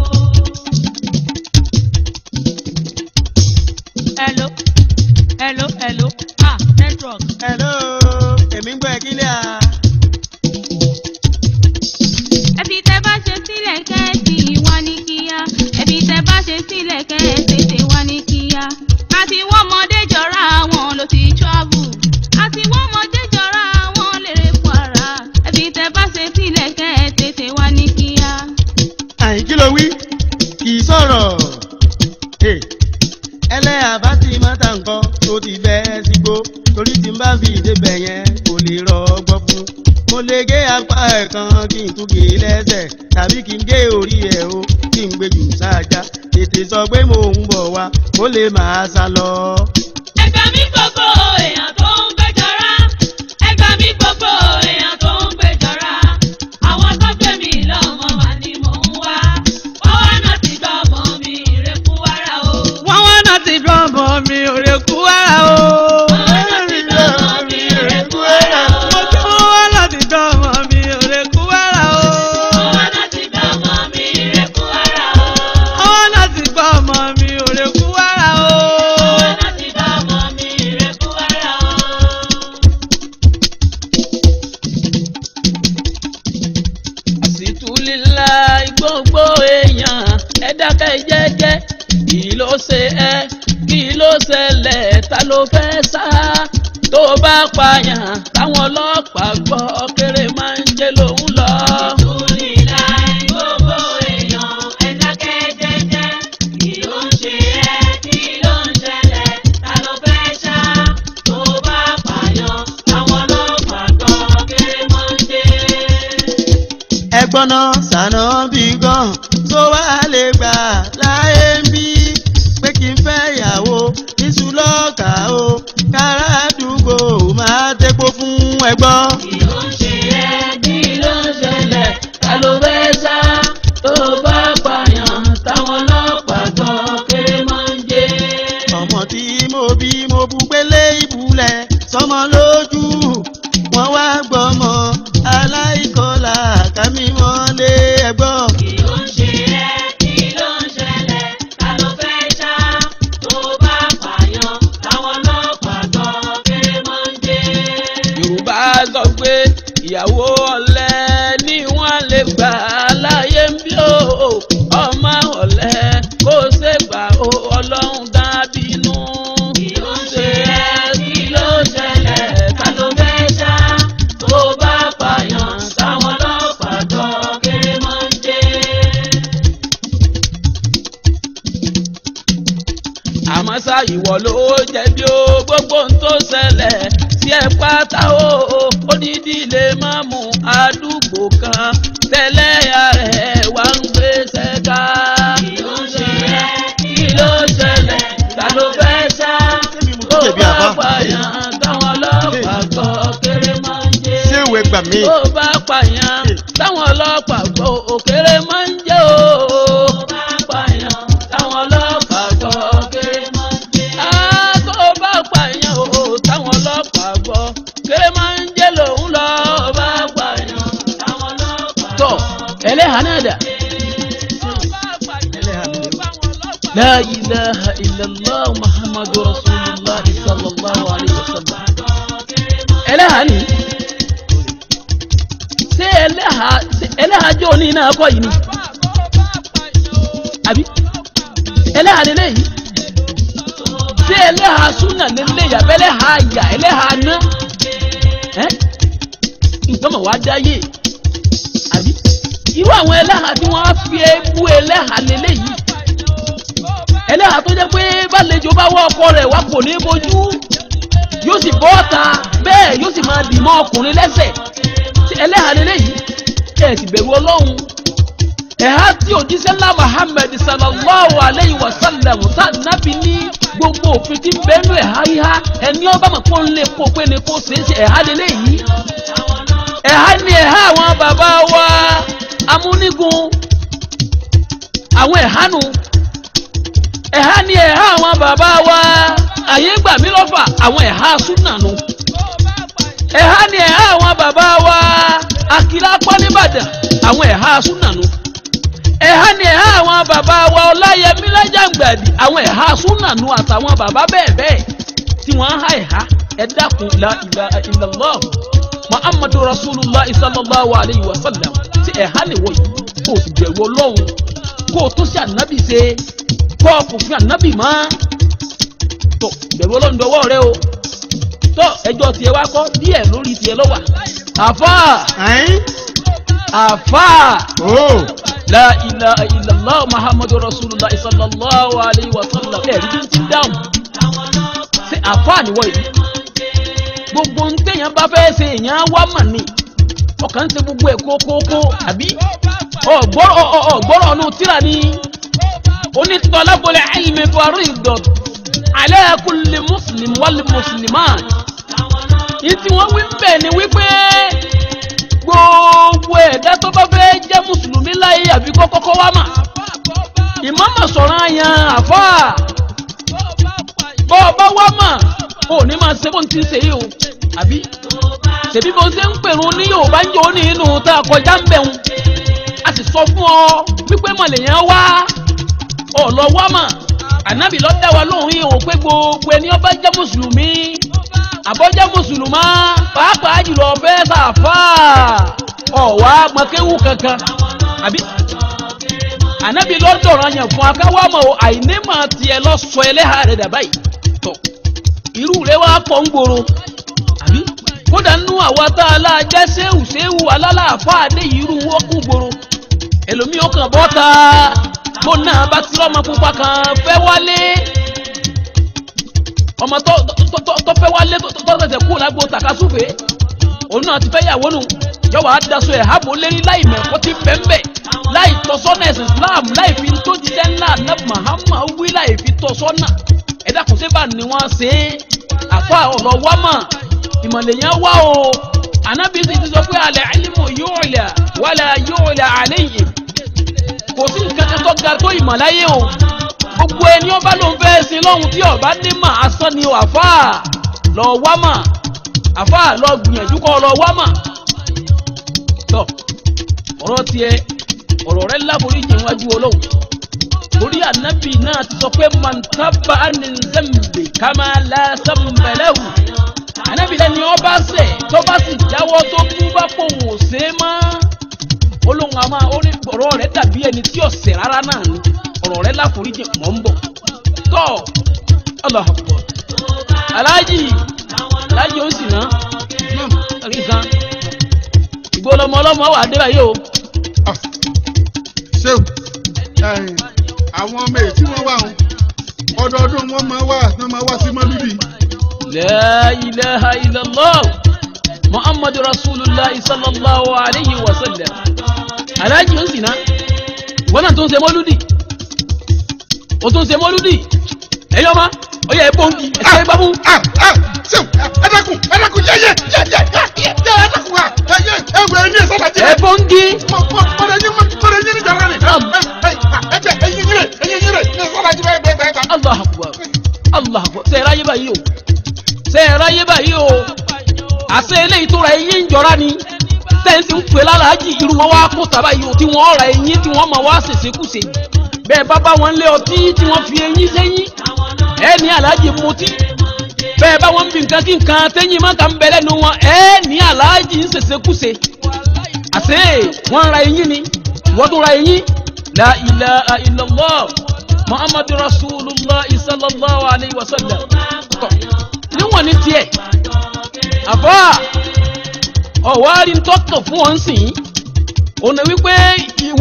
Hello, hello, hello, ah network. hello èmi ń gbọ́ ẹ kílẹ̀ à. ẹbí tẹ bá ṣe sílẹ̀ kẹ́ẹ̀sì wá ní kíá ẹbí tẹ bá ṣe sílẹ̀ kẹ́ẹ̀sì wá ní kíá àti wọ́n mọdé jọra wọn ló ti travel àti wọ́n mọdé jọra wọn lèrè kwara ẹbí tẹ bá ṣe sílẹ̀ kẹ́ẹ̀sì wá ní kíá. àyìn kí ló wí kì í sọ̀rọ̀ Hey, ẹlẹ́yà bá ti mọ́ta nǹkan tó ti bẹ́ sígbó torí tí n bá fi ìdébẹ̀ yẹn kò lè rọgbọ fún mo lè gé apá ẹ̀ kan kí n tún gé e lẹ́sẹ̀ tàbí kí n gé orí ẹ̀ o kí n gbé jù sáájá tètè sọ pé mò ń bọ̀ wá ó lè máa sá lọ. Ẹgbẹ́ mi gbogbo èèyàn tó ń péjọra. Ẹgbẹ́ mi gbogbo èèyàn tó ń péjọra. Àwọn tó gbé mi lọ́mọ wà ní mò ń wá. Wọ́n wá náà ti gbọ́ ọmọ mi ìrẹ́kú wára o. wọ́n wá náà ti dán ọmọ mi ò lè kú ara o. Wọ́n wá náà ti gbọ́ ọmọ mi ìrẹ́kú wára o. mo tún wọ́n wá náà ti dán ọmọ mi ò lè kú ara o. Wọ́n wá náà ti gbọ́ ọmọ mi ìrẹ́kú wára o. wọ́n wá náà ti gbọ́ ọmọ mi ò lè kú ara o. Wọ́n wá náà ti gbọ́ ọmọ mi ìrẹ́kú wára o. àsìtúlélá gbogbo èèyàn ẹ dákẹ́ jẹ́jẹ́ kí ló ṣe ẹ́ kí ló ṣẹlẹ̀ ta ló fẹ́ sá tó bá pààyàn táwọn ọlọ́pàá gbọ́ kéré máa ń jẹ́ lòun lọ. Ìtúlílà gbogbo èèyàn ẹ dákẹ́ jẹ́jẹ́. Kí ló ń ṣe ẹ́? Kí ló ń ṣẹlẹ̀? Ta ló fẹ́ ṣá? Tó bá pààyàn, àwọn ọlọ́pàá gbọ́ kéré mọ́ ń dé. ẹgbọ́n náà sànà bí gan tó wá lè gbà láyé ń bí pé kí n fẹ́ ìyàwó iṣu lọ́ọ̀kà o kára àdúgbò máa tẹ́kọ̀ fún ẹgbọ́n. Kí ló ń ṣe ẹ́? Kí ló ń ṣẹlẹ̀? Ta ló fẹ́ ṣá? Tó bá pààyàn, táwọn ọlọ́pàá gbọ́ kéré mọ́ ń dé. ọmọ tí mo bí mo bu pélé ìbúlẹ̀ sọmọ lójú wọn wá gbọmọ aláìkọlà kámi mọ́lé ẹgbọ́n. Kí ló ń ṣe ẹ́? Kí ló ń ṣẹlẹ̀? Ta ló fẹ́ ṣá? Tó bá pààyàn, táwọn ọlọ́pàá gbọ́ kéré mọ́ ń dé. yorùbá sọ pé ìyàwó ọ̀lẹ ni wọ́n lè gbà láyé ń bí o ọmọ ọ̀lẹ kó ṣe gbà ó ọlọ́run dá bínú. Kí ló ń ṣe ẹ́? Kí ló ń ṣẹlẹ̀? Ta ló fẹ́ ṣá? Tó bá pààyàn, táwọn ọlọ́pàá gbọ́ kéré mọ́ ń dé. àmọ́ ṣá ìwọ ló jẹ̀bi o gbogbo ohun tó ṣẹlẹ̀ sí ẹ pátá o odidi lè má mú àdúgbò kan tẹ́lẹ̀ rẹ̀ wá ń gbé ṣẹ́ká. Kí ló ń ṣe ẹ́? Kí ló ń ṣẹlẹ̀? Ta ló fẹ́ ṣá? Tó jẹ̀bi bá àbá? pààyàn, táwọn ọlọ́pàá gbọ́ kéré mọ́ ń dé. ṣé ìwé gbà mí. tó bá pààyàn táwọn ọlọ́pàá gbọ́ òkèrè máa ń jẹ́ o. Tó bá pààyàn, táwọn ọlọ́pàá gbọ́ kéré mọ́ ń dé. Ah, tó bá pààyàn o táwọn ọlọ́pàá gbọ́ kéré máa ń jẹ́ lòun lọ. Tó bá pààyàn, táwọn ọlọ́pàá tọ́ ẹlẹ́hàá náà dà. La ilaha illallah Muhammadu Rasulullah sallallahu alayhi wa sallam. Ẹlẹ́hàá ni. Ṣé ẹlẹ́hàá ṣé ẹlẹ́hàá jẹ́ òní náà kọ́ yìí ni? Àbí? Ẹlẹ́hàá lélẹ̀ yìí. Ṣé ẹlẹ́hàá súnà lélẹ̀ yà bẹ́lẹ̀ ha yà ẹlẹ́hàá ná? Ẹ́ nǹkan mọ̀ wá dáyé. àwọn ẹlẹ́hà tí wọ́n á fi ebú ẹlẹ́hà lélẹ́yìí ẹlẹ́hà tó jẹ́ pé bálejò bá wọ́ ọkọ rẹ̀ wá kò ní bojú yóò sì bọ́ ọ̀ta bẹ́ẹ̀ yóò sì máa dì mọ́ ọkùnrin lẹ́sẹ̀ tí ẹlẹ́hà lélẹ́yìí ẹ̀ sì bẹ̀rù ọlọ́run ẹ̀há tí òjíṣẹ́ ńlá Muhammad sallallahu alayhi wa sallam tá nábì ní gbogbo òfin tí ń bẹ́nu ẹ̀há yíhá ẹni ọba mọ̀ kó ń lè kó pé ni kó ṣeé ṣe ẹ̀há lélẹ́yìí ẹ̀há ni ẹ̀há àwọn bàbá wa amúnigun àwọn ẹ̀hánu ẹ̀há ni ẹ̀há àwọn bàbá wa àyè gbà mí lọ́fà àwọn ẹ̀há súnànù ẹ̀há ni ẹ̀há àwọn bàbá wa akílá pọ́nìbàdàn àwọn ẹ̀há súnànù ẹ̀há ni ẹ̀há àwọn bàbá wa ọláyẹmí lájàngbàdì àwọn ẹ̀há súnànù àtàwọn bàbá bẹ́ẹ̀ bẹ́ẹ̀ tí wọ́n ń há ẹ̀há ẹ dákun la ilaha illallah muhammadu rasulullah sallallahu alayhi wa sallam tí ẹ̀há lè wọ̀ yìí kó o sì bẹ̀rù ọlọ́run kó o tún sí ànábì ṣe kó o kò fi ànábì mọ́ tó bẹ̀rù ọlọ́run dọwọ́ rẹ o tó ẹjọ́ tiẹ̀ wá kọ́ díẹ̀ lórí tiẹ̀ lọ́wà àfà ẹ̀yìn àfà ó la ilaha illallah muhammadu rasulullah sallallahu alayhi wa sallam ẹ̀rí bí n ti dáhùn ṣe àfà níwọ̀ yìí gbogbo ń téèyàn bá fẹ́ ṣe èèyàn wá mà ní ọkàn ń ṣe gbogbo ẹ̀ kókókó àbí ọ̀gbọ́rọ̀ ọ̀gbọ́rọ̀ ọ̀nù tíra ni onítọ̀lábọ̀lẹ̀ ẹ̀lìmẹ̀ buhari ìdọ̀t ala kulli muslim wal muslimat yìí tí wọ́n wí bẹ́ẹ̀ ni wípé gbogbo ẹ̀dá tó bá fẹ́ jẹ́ mùsùlùmí láyé àbí kọ́kọ́kọ́ wá mà ìmọ̀mọ̀ sọ̀rọ̀ àyàn àfà bọ́ ọ bá wá mà ò ní máa ṣe bó ń ti ṣe yìí o àbí tèmi bó ṣe ń pèrún ní yorùbá ń jò ní inú tá a kọjá ń bẹ̀rù a sì sọ fún ọ wípé mọ̀lẹ́yìn wá ọ̀lọ́ wá mà ànábì ló dá wa lóhùn yìí ò pé gbogbo ẹni ọba jẹ́ mùsùlùmí àbọ̀jẹ́ mùsùlùmá pàápàá jùlọ fẹ́ sàfà ọ̀wá mọ̀kéwù kankan àbí ànábì ló dọ̀rọ̀ yẹn fún akáwámọ̀ àìnímọ̀ tiẹ̀ lọ sọ ẹlẹ́hà rẹ̀ dàbá yìí tọ̀ irú rẹ̀ wá pọ̀ ń gbòòrò àbí kódà nínú àwa tá a láà jẹ́ séwù séwù alálàáfà dé irú wọ́n kú gbòòrò ẹlòmíì ó kàn bọ́ ta bó náà bá ti lọ́mọ pupa kan fẹ́ wálé ọmọ tó tó tó tó fẹ́ wálé tó tó tẹ̀sẹ̀ kú lágbo tàkasúfè òun náà ti fẹ́ yàwó nù yọ̀wọ̀ àdàsọ ẹ̀ hábò lérí láì mẹ̀kọ́ ti bẹ́ńbẹ́ láì tọ́sọ́nà ẹ̀sìn Islam láì fi tó jíjẹ́ ńlá náà Muhammad wí láì fi tọ́sọ́nà ẹ̀dá kò sí bá ní wọ́n ṣe é àfa ọ̀rọ̀ wá mà ìmọ̀lẹ̀ yẹn wá o ànábì sì ti sọ pé alẹ́ alimu yóò lẹ̀ wálẹ̀ yóò lẹ̀ àlẹ́ yìí kò sí nǹkan kan tó ga tó ìmọ̀láyé o gbogbo ẹni ọba ló ń fẹ́ sin lọ́hùn tí ọba ní mà asán ni o àfa lọ wá mà àfa lọ gbìyànjú kọ́ lọ wá mà tọ ọ̀rọ̀ tiẹ̀ ọ̀rọ̀ rẹ láforíjì wájú ọlọ́run torí ànábì náà ti sọ pé mọ̀ntàbà ní kama lásàmbẹ̀lẹ́wù ànábì lẹ́ni ọba ṣẹ̀ tó bá sì jáwọ́ tó kú bá pòun ò ṣe é mọ́ olóhùn àmà orí ọ̀rọ̀ rẹ̀ dàbí ẹni tí ọ̀sẹ̀ rárá náà ni ọ̀rọ̀ rẹ̀ láforíjì mọ̀ ń bọ̀ tọ́ Allahu Akbar aláàjì aláàjì ó sì ná rí kan ìgbólọmọ ọlọmọ wà dé báyìí o ṣéwù àwọn ọmọ èyí tí wọ́n wà wọn ọdọọdún wọn máa wá wọn máa wá sí mọ́lúdì. la ilaha illallah muhammadu rasulillah sallallahu alayhi wa sallam aláàjì ó sì ná ìwọ náà tó ń ṣe mọ́lúdì o tó ń ṣe mọ́lúdì ẹ̀yọ́ ma ó yẹ ẹ̀bọ́n kí ẹ̀ṣẹ́ gbámú. ṣéwù ẹ dákun ẹ dákun yẹ yẹ yẹ yẹ yẹ yẹ ẹ dákun wa ẹ yẹ ẹ wẹ ẹ ní ẹ sábà jẹ. ẹ̀bọ́n kí. mọ̀rẹ̀ yín mọ̀rẹ̀ yín ní jàrá ni. ẹ jẹ ẹyin yín rẹ ẹyin yín rẹ ní ẹ sábà jẹ bẹ́ẹ̀ bẹ́ẹ̀ bẹ́ẹ̀. allah akbar allah akbar ṣe ẹ̀rọ ayé báyìí o ṣe ẹ̀rọ ayé báyìí o àṣẹ eléyìí tó ra eyín ń jọra ni tẹ́ǹsì ń pè lálàájì irú wọn wá kó tàbá yìí o tí wọ́n ra eyín tí wọ́n máa wá ṣèṣekúṣe bẹ́ẹ̀ bá bá wọn lé ọtí tí wọ́n fi eyín sẹ́yìn ẹ ní aláàjì mutí bẹ́ẹ̀ bá wọn bí nǹkan kí nǹkan tẹ́yìn má kà ń bẹ lẹ́nu wọn ẹ ní aláàjì ń ṣèṣekúṣe àṣẹ wọ́n ra eyín ni wọ́n tún ra eyín la ilaha illallah muhammadu rasulullah sallallahu alayhi wa sallam tọ́ níwọ̀n ní tiẹ̀ àbá ọ̀wárí ń tọ́kàn fún wọn sìn òun wípé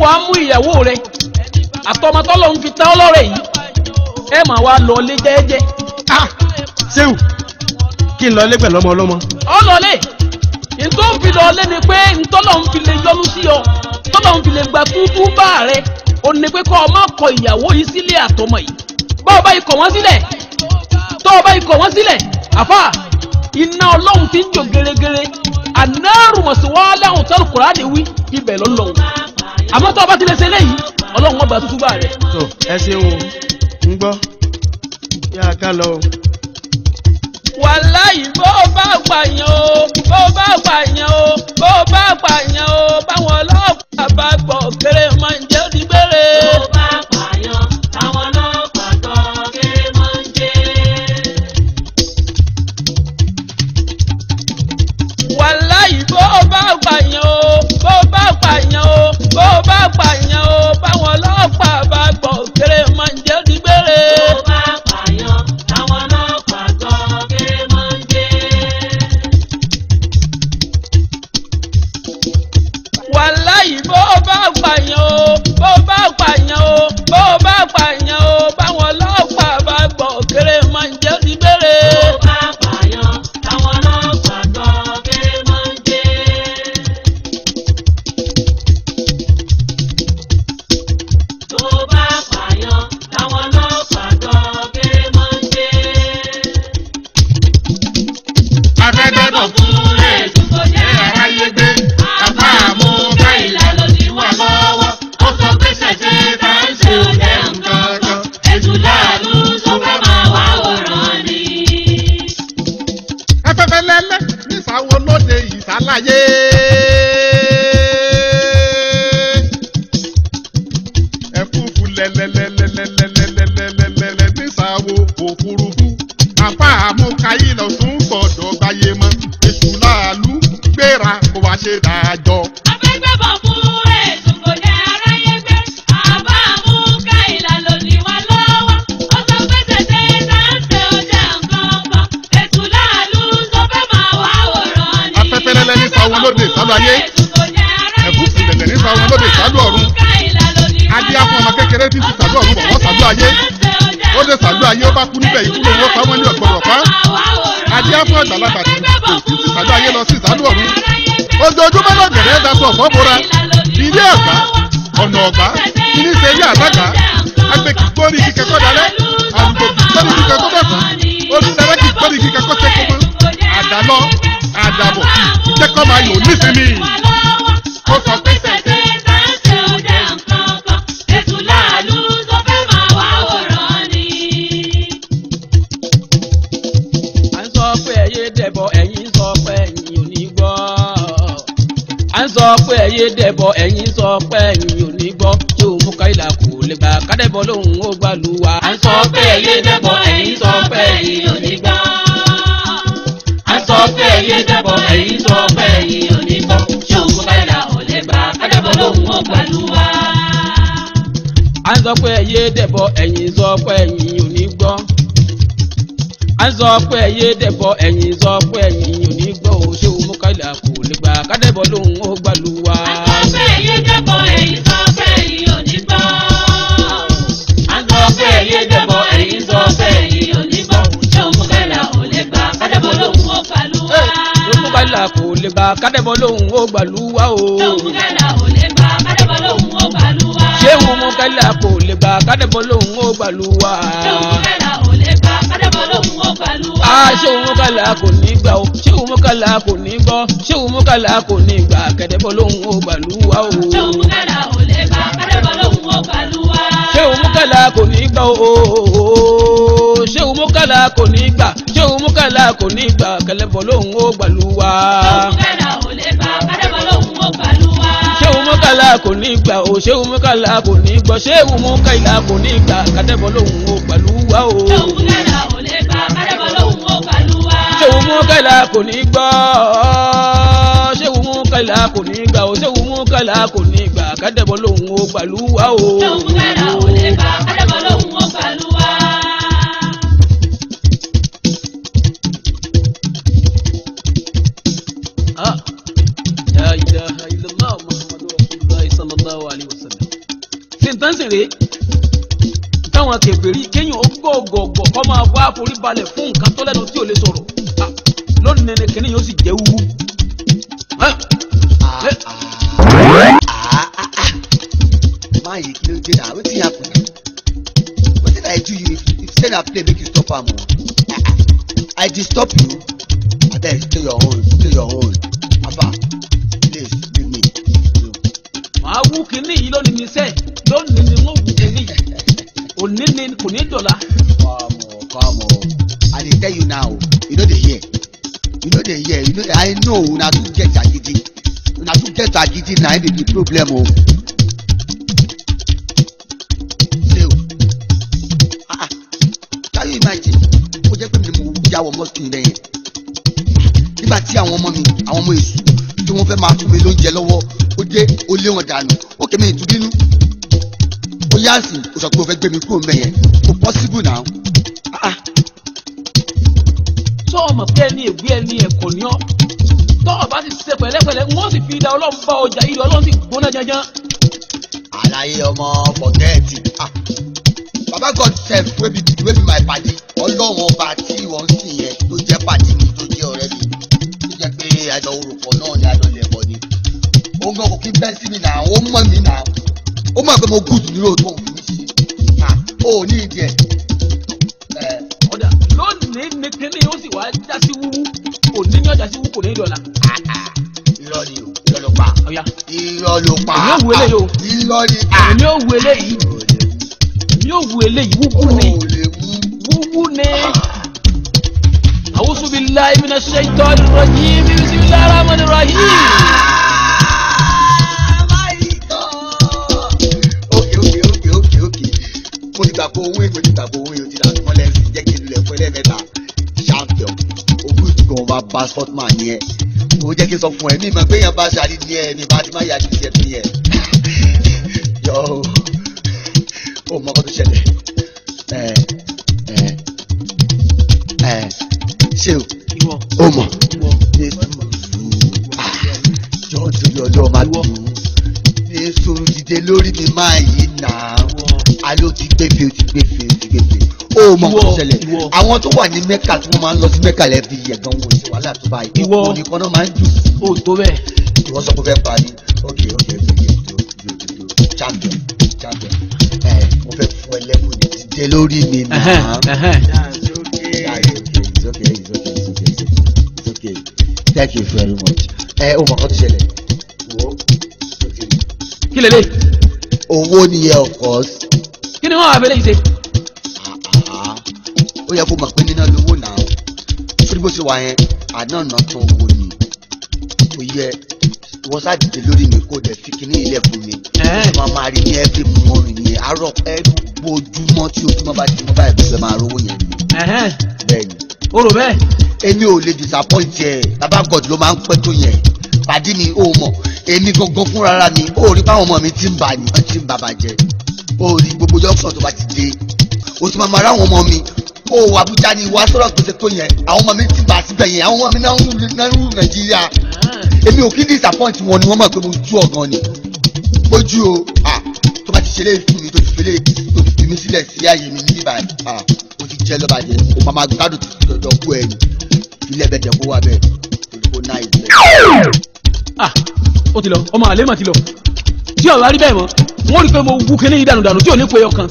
wá mú ìyàwó rẹ àtọmọtọ́lọ́ ń fi tán ọlọ́rẹ̀ yìí ẹ máa wá lọ lé jẹ́ẹ́jẹ́ ah sẹ́wù kí n lọ lé pẹ̀lú ọmọ ọlọ́mọ. ọlọ́lẹ̀ ntọ́ ń fi lọ́ọ́lẹ́ ni pé ntọ́lọ́ ń fi lè yọnu sí ọ tọ́lọ́ ń fi lè gba túbú bá rẹ o ní pé kọ́ ọ má kọ ìyàwó yìí sílé àtọmọ yìí bá ọba ikọ̀ wọ́n sílẹ̀ tọ́ ọba ikọ̀ wọ́n sílẹ̀ àfà iná ọlọ́run ti ń jò gẹ́rẹ́gẹ́rẹ́ ànáàrù mọ̀síwálẹ̀ àwọn tọ́lù kùránì wí ibẹ̀ lọ́lọ́run àmọ́ tọ́ ọba ti lè ṣe léyìí ọlọ́run ọba tútú bá rẹ. tó ẹ ṣeun o ń gbọ́ yá a ká lọ o. wàláyé bó bá pààyàn o bó bá pààyàn o bó bá pààyàn o báwọn ọlọ́pàá bá gbọ́ kéré máa ń jẹ́ òdì gbére. Tó bá pààyàn, táwọn ọlọ́pàá gbọ́ kéré máa ń jẹ́. wàláyé bó bá pààyàn o bó bá pààyàn o bó bá pààyàn o báwọn ọlọ́pàá bá gbọ́ kéré máa ń jẹ́ òdì gbére. Tó bá pààyàn, táwọn ọlọ́pàá gbọ́ kéré máa ń jẹ́. wàláyé bó bá pààyàn o bó bá pààyàn o bó bá pààyàn o báwọn ọlọ́pàá bá gbọ́ kéré máa ń jẹ́ òdì gbére. Tó bá pààyàn, táwọn ọlọ́pàá gbọ́ kéré máa ń jẹ́. Tó bá pààyàn, táwọn ọlọ́pàá gbọ́ kéré máa ń jẹ́. afẹ́dọ́dọ̀ fún ètò tó jẹ́ aráyé gbé apá àmú káyìlá ló ti wà lọ́wọ́ ó sọ pé ṣẹ̀ṣẹ̀ tá ń ṣe òjẹ́ nǹkan kan Ètù láàánú tó fẹ́ máa wá wòran ni. afẹ́fẹ́ lẹ́lẹ́ nísàwọ̀ lóde ìsàlàyé. ẹ̀fúùfù lẹ́lẹ́lẹ́lẹ́lẹ́lẹ́lẹ́lẹ́lẹ́ nísàwọ̀ òfurufú apá àmúkayí lọ tún gbọ́dọ̀ gbáyé mọ́ èṣù láàlú gbéra kó wá ṣe dájọ́. Afẹ́gbẹ́bọ̀ fún ètò kò jẹ́ aráyé gbé. Àbá mú káyìlá ló ní wá lọ́wọ́. Ó sọ pé tètè sáńsẹ̀ ó jẹ́ nǹkan kan. Ètù láàlú tó fẹ́ máa wá wòran ni. Afẹ́fẹ́ lẹ́lẹ́ ní sáwọn lóde ìsálú ayé. ẹ̀fúùfù lẹ̀lẹ̀ ní sáwọn lóde ìsálú ọ̀run. adé afọ ọmọ kékeré tí ń ti sàlú ọ̀run bọ̀ wọ́n sàlú ayé. ó dé sàlú ayé ó bá kú níbẹ̀ ikú lòun ó pa wọ́n ní ọ̀gbọ̀dọ̀ pa. adé afọ àgbàlagbà tí kò tí ti sàlú ayé lọ sí ìsálú ọ̀run. ojoojúmọ́ náà gẹ̀rẹ́ daṣọ ọ̀fọ́ bora. ilé ọ̀gbá ọ̀nà ọ̀gbá kíní ṣe ilé àlága. agbèkì gbórí kíkẹ́ kọ́ dalẹ́. àlùkò gbórí kíkẹ́ kọ́ dọ̀tún. olùdarí kì gbórí kíkẹ́ kọ́ ṣe kọ́mọ́. àdálọ́ àdàbọ̀ ìjẹ́kọ́ máa yòó nísìnyí. ó sọ pé sẹ̀sẹ̀ à ń sọ pé ẹyẹ dẹbọ ẹ̀yin sọ pé ẹ̀yin ò ní gbọ́ à ń sọ pé ẹyẹ dẹbọ ẹ̀yin sọ pé ẹ̀yin ò ní gbọ́ tí òun mú káyìlá kò lè gbà kádẹbọ lòun ó gbà lù wá. À ń sọ pé ẹyẹ dẹ́bọ̀ ẹ̀yin sọ pé ẹ̀yin ò ní gbọ́. À ń sọ pé ẹyẹ dẹ́bọ̀ ẹ̀yin sọ pé ẹ̀yin ò ní gbọ́. Ṣé òun káyà ò lè gbà kádẹ́bọ̀ lóhùn ó gbàlúwà? à ń sọ pé ẹyẹ dẹbọ ẹ̀yin sọ pé ẹ̀yin ò ní gbọ́ à ń sọ pé ẹyẹ dẹbọ ẹ̀yin sọ pé ẹ̀yin ò ní gbọ́ o ṣé òun mú káyìlá kò lè gbà kádẹbọ lòun ó gbà lù wá. À ń sọ pé ẹyẹ dẹ́bọ̀ ẹ̀yin sọ pé ẹ̀yin ò ní gbọ́. À ń sọ pé ẹyẹ dẹ́bọ̀ ẹ̀yin sọ pé ẹ̀yin ò ní gbọ́. Ṣé òun káyà ò lè gbà kádẹ́bọ̀ lóhùn ó gbàlúwà? ló mú káyìlá kò lè gbà kádẹbọ lòun ó gbà lù wá o. Ṣé òun káyà ò lè gbà kádẹ́bọ̀ lóhùn ó gbàlúwà? ṣé òun mú káyìlá kò lè gbà kádẹbọ lòun ó gbà lù wá. Ṣé òun káyà ò lè gbà kádẹ́bọ̀ lóhùn ó gbàlúwà? a ṣé òun mú káyìlá kò ní gbà o ṣé òun mú káyìlá kò ní gbọ́ ṣé òun mú káyìlá kò ní gbà kẹdẹbọ lòun ó gbà lù wá o. Ṣé òun káyà ò lè gbà kádẹ́bọ̀ lóhùn ó gbàlúwà? ṣé òun mú káyìlá kò ní gbà o ṣé òun mú káyìlá kò ní gbà ṣé òun mú káyìlá kò ní gbà kẹlẹbọ lòun ó gbà lù wá. Ṣé òun káyà ò lè gbà kádẹ́bọ̀ lóhùn ó gbàlúwà? ṣé òun mú káyìlá kò ní gbà o ṣé òun mú káyìlá kò ní gbọ́ ṣé òun mú káyìlá kò ní gbà kẹdẹbọ lòun ó gbà lù wá o. Ṣé òun káyà ò lè gbà kádẹ́bọ̀ lóhùn ó gbàlúwà? ṣé òun mú káyìlá kò ní gbọ́ ṣé òun mú káyìlá kò ní gbà o ṣé òun mú káyìlá kò ní gbà kẹdẹbọ lòun ó gbà lù wá o. Ṣé òun káyà ò lè gbà kádẹ́bọ̀ lóhùn ó gbàlúwà? Ah. La ilaha illallah Muhammadu Rasulullah sallallahu alaihi wasallam. rèé táwọn kèfèrí kéèyàn ó gọ̀ọ̀gọ̀ọ̀gọ̀ kọ́ máa wá forí balẹ̀ fún nǹkan tó lẹ́nu tí ò lè sọ̀rọ̀ Ah, lónìí ni kìnìún yóò sì jẹ́ wúwú. Ah, eh, máa yìí kí ló dé náà wetin happen wetin i do you if if say na play make you stop am o i disturb you abeg stay your own stay your own afa please leave me. màá wú kìnìún yìí lónìí ní sẹ́ẹ̀ lónìí ni wọ́n wú kìnìún yìí òní ni kò ní dọ̀la. come on come on i dey tell you now you no dey hear you no dey hear you no dey i know una too get agidi una too get agidi na im be the problem o. ṣé o ah ah can you imagine ó jẹ́ pé mi ni mo jáwọ́ mọ́tò yìí lẹ́yìn nígbà tí àwọn ọmọ mi àwọn ọmọ èṣù tí wọ́n fẹ́ máa fún mi lóúnjẹ lọ́wọ́ ó dé ó lé wọn dànù ó kèmí ìtúbínú ó yá sí o sọ pé o fẹ́ gbé mi kúrò mẹ́yẹn kò possible now. Ah, ah. tó ọmọ pé ẹni ègbé ẹni ẹ̀kọ́ ni ọ́ tọ́ọ̀ bá ti ṣe pẹ̀lẹ́pẹ̀lẹ́ wọ́n sì fi da ọlọ́run bá ọjà yìí ọlọ́run sì gbóná janjan. àlàyé ọmọ fọgẹ́ẹ̀tì ah baba god sef wey be wey be my padi ọlọ́run ọba tí wọ́n ń sìn yẹn tó jẹ́ padi mi tó jẹ́ ọ̀rẹ́ mi tó jẹ́ pé àjọ orúkọ náà ni àjọ lẹ̀bọ̀ ni òun gan kò kí bẹ́ẹ̀ sí mi náà ó mọ̀ mí náà ó mọ̀ pé mo gùd ní lóòótọ́ òun fi mí sí ah ó ní ìdí ẹ̀ ẹ̀ ọ̀dà lónìí ni kíní yóò sì wá já sí wúwú òní ní ọjà sí wúwú kò ní dọ̀la. irọ́ ni o irọ́ ló pa ọ̀ya irọ́ ló pa Èmi ò wo eléyìí o. irọ́ ni èmi ò wu eléyìí èmi ò wu eléyìí wúwú ni ó lè mú. wúwú ni. A'udhu billahi minash shaitanir rajim bismillahir rahmanir rahim. ókè ókè ókè ókè ókè mo ti gbàgbọ́ owó èmi mo ti gbàgbọ́ owó èmi o ti dà mọ́ lẹ́sìn jẹ́ kí n lulẹ̀ fún ẹlẹ́mẹ̀ta champion ogún ìdúgbò wọn bá bá sportman yẹn mo jẹ́ kí n sọ fún ẹ mi mọ̀ pé yẹn bá ṣe àdídí ẹ mi bá ti má yà á dídí ẹ fún yẹn yọ ó mọ ọkọ tó ṣẹlẹ̀ ẹ ẹ ẹ ṣé o ìwọ ó mọ̀ ìwọ ní sùúrù jọ nítorí ọlọ́run má dùn ní sùúrù dìde lórí mi máa yí nà alo ti gbéfe o ti gbéfe o ti gbéfe ó mọ Ìwọ, kó ṣẹlẹ̀ ìwọ. àwọn tó wà ní mẹ́kà tí wọ́n máa ń lọ sí mẹ́kà lẹ́ẹ̀fi yẹ̀gàn wò sí wàhálà tó báyìí Ìwọ. òkú nìkan náà máa ń dùn ó tó bẹ́ẹ̀. ìwọ sọ pé fẹ́ parí ok ok ok ok do do do do champion champion ẹ mo fẹ́ fún ẹ lẹ́kùn ní dìde lórí mi nà Ẹhẹ́n, ẹhẹ́n. Yeah, it's okay, it's okay, it's okay, it's okay, it's okay, it's okay. Thank you very much. Ẹ o mọ̀ kọ́ tó ṣẹlẹ̀. Wo kí lè lè owó nìyẹn of course. kí ni wọ́n wà fẹ́lẹ́ yìí ṣe. Ah, ah. Ó yẹ kó mọ̀ pé níná lówó náà. Sórí bó ṣe wà yẹn, àná ọ̀nà tán owó ni. Kò yẹ ìwọ sáà dìde lórí mi kó dẹ̀ fi kíní ilẹ̀ fún mi. Ẹ̀hẹ́n. Ó máa máa rí ní every morning ní àárọ̀ every ojúmọ́ tí ojúmọ́ bá ti mọ́ báyìí bó ṣe máa rówó yẹn ni. Ẹhẹ́n, Bẹ́ẹ̀ni. o rò bẹ́ẹ̀. èmi ò lè disappoint ẹ baba god ló máa ń pẹ́ tó yẹn pàdé mi ò mọ̀ èmi gangan fúnra mi ò rí báwọn ọmọ mi ti ń bà ní wọ́n ti ń bàbà jẹ́ ò rí gbogbo junction tó bá ti dé o ti máa ma ra àwọn ọmọ mi ó wà Abuja ni ìwà sọ̀rọ̀ pèsè tó yẹn àwọn ọmọ mi ti bà síbẹ̀ yẹn àwọn ọmọ mi náà ń rú náà ń rú Nàìjíríà èmi ò kí disappoint wọn ni wọ́n mọ̀ pé mo ju ọ̀gàn ni gbójú o ah tó bá ti ṣe léyìí fún mi tó ti fi léyìí tó ti fi mi sílẹ̀ sí ààyè mi níbí báyìí ah o ti jẹ́ lọ́ba jẹ́ o máa ma gbádùn tó ti dọ̀dọ̀ kú ẹ̀ ní ilé ẹ̀bẹ̀ jẹ́ kó wà bẹ́ẹ̀ olùkó náà ìbẹ̀. ah ó ti lọ ọmọ àlè mà ti lọ tí ọ̀rọ̀ rí bẹ́ẹ̀ mọ́ wọ́n rí i pé mo wú kíní yìí dànù dànù tí ò ní pe ọkàn.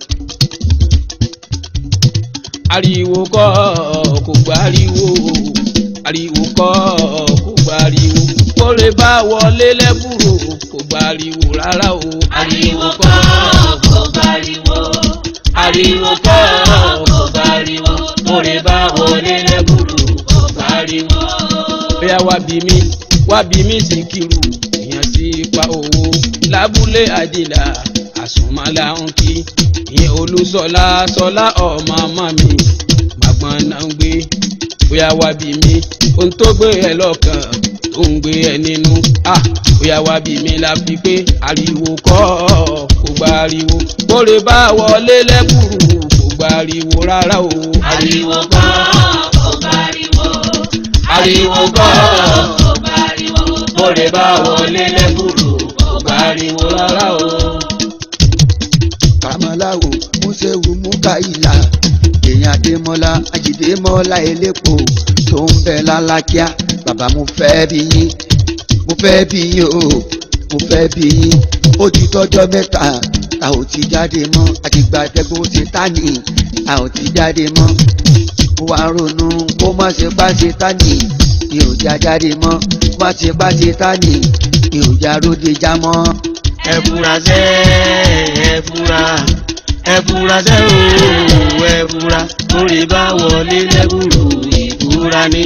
ariwo kọ́ kò gbà ariwo ariwo kọ́ kò gbà ariwo kórè bá wọlé lẹ́bùrò kò gbà ariwo rárá o. ariwo kọ́ kò gbariwo ariwo kọ́ kò gbariwo kórè bá wọlé lẹ́bùrú kò gbariwo. bóyá wá bí mi wá bí mi sì kiri èèyàn ti pa owó lábúlé àjìlá àsùnmọ́lá ń kí ìyẹn olùsọlá sọlá ọmọ ọmọ mi màgbọ́n náà ń gbé bóyá wá bí mi ohun tó gbé ẹ lọ́kàn tó ń gbé ẹ nínú ah bóyá wá bí mi la fi pé ariwo kọ́ kò gba ariwo kórè bá wọlé lẹ́kùrú kò gba ariwo rárá o ariwo kọ́ kò gbariwo ariwo kọ́ kò gbariwo kórè bá wọlé lẹ́kùrú kò gba ariwo rárá o. àjídémọ́lá àjídémọ́lá elépo tó ń bẹ lálákíá bàbá mo fẹ́ bí yín mo fẹ́ bí yín o mo fẹ́ bí yín ó ti tọ́jọ́ mẹ́ta a ò ti jáde mọ́ àtìgbà tẹ́gbọ́n ti tání a ò ti jáde mọ́ mo wá ronú kó má ṣe bá ṣe tání mi ò já jáde mọ́ má ṣe bá ṣe tání mi ò já róde já mọ́. ẹ fura sẹ́ ẹ fura ẹ fura sẹ́ o ẹ fura orí bá wọlé lẹ́bùrú ìfura ní.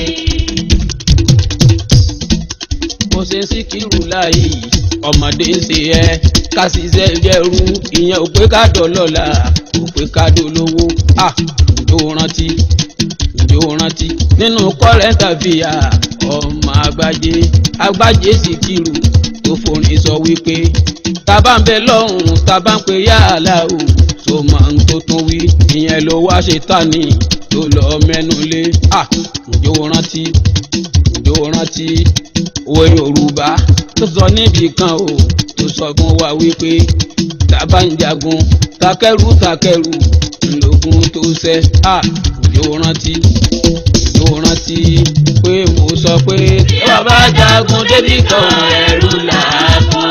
bó ṣe ń síkírù láàyè ọmọdé ń ṣe ẹ ká ṣiṣẹ́ jẹ́rú ìyẹn ò pé ká dọ̀lọ́la ò pé ká dolówó à ǹjọ́ rántí ǹjọ́ rántí nínú kọ́rẹ́ńtà fìyà ọmọ àgbájé àgbájé síkírù tó forin sọ wípé tábà ń bẹ lọ́hùn tábà ń pe yàrá o tó máa ń tó tún wí ìyẹn ló wá ṣe tani tó lọ mẹ́nu lé à ǹjọ́ rántí ǹjọ́ rántí òwe yorùbá tó sọ níbi kan o tó sọ fún wa wípé tábà ń jagun takẹ́rù takẹ́rù ńlọgùn tó ṣẹ́ à ǹjọ́ rántí ǹjọ́ rántí pé mo sọ pé tí wọ́n bá jagun débi kan ẹ̀rù làákùn.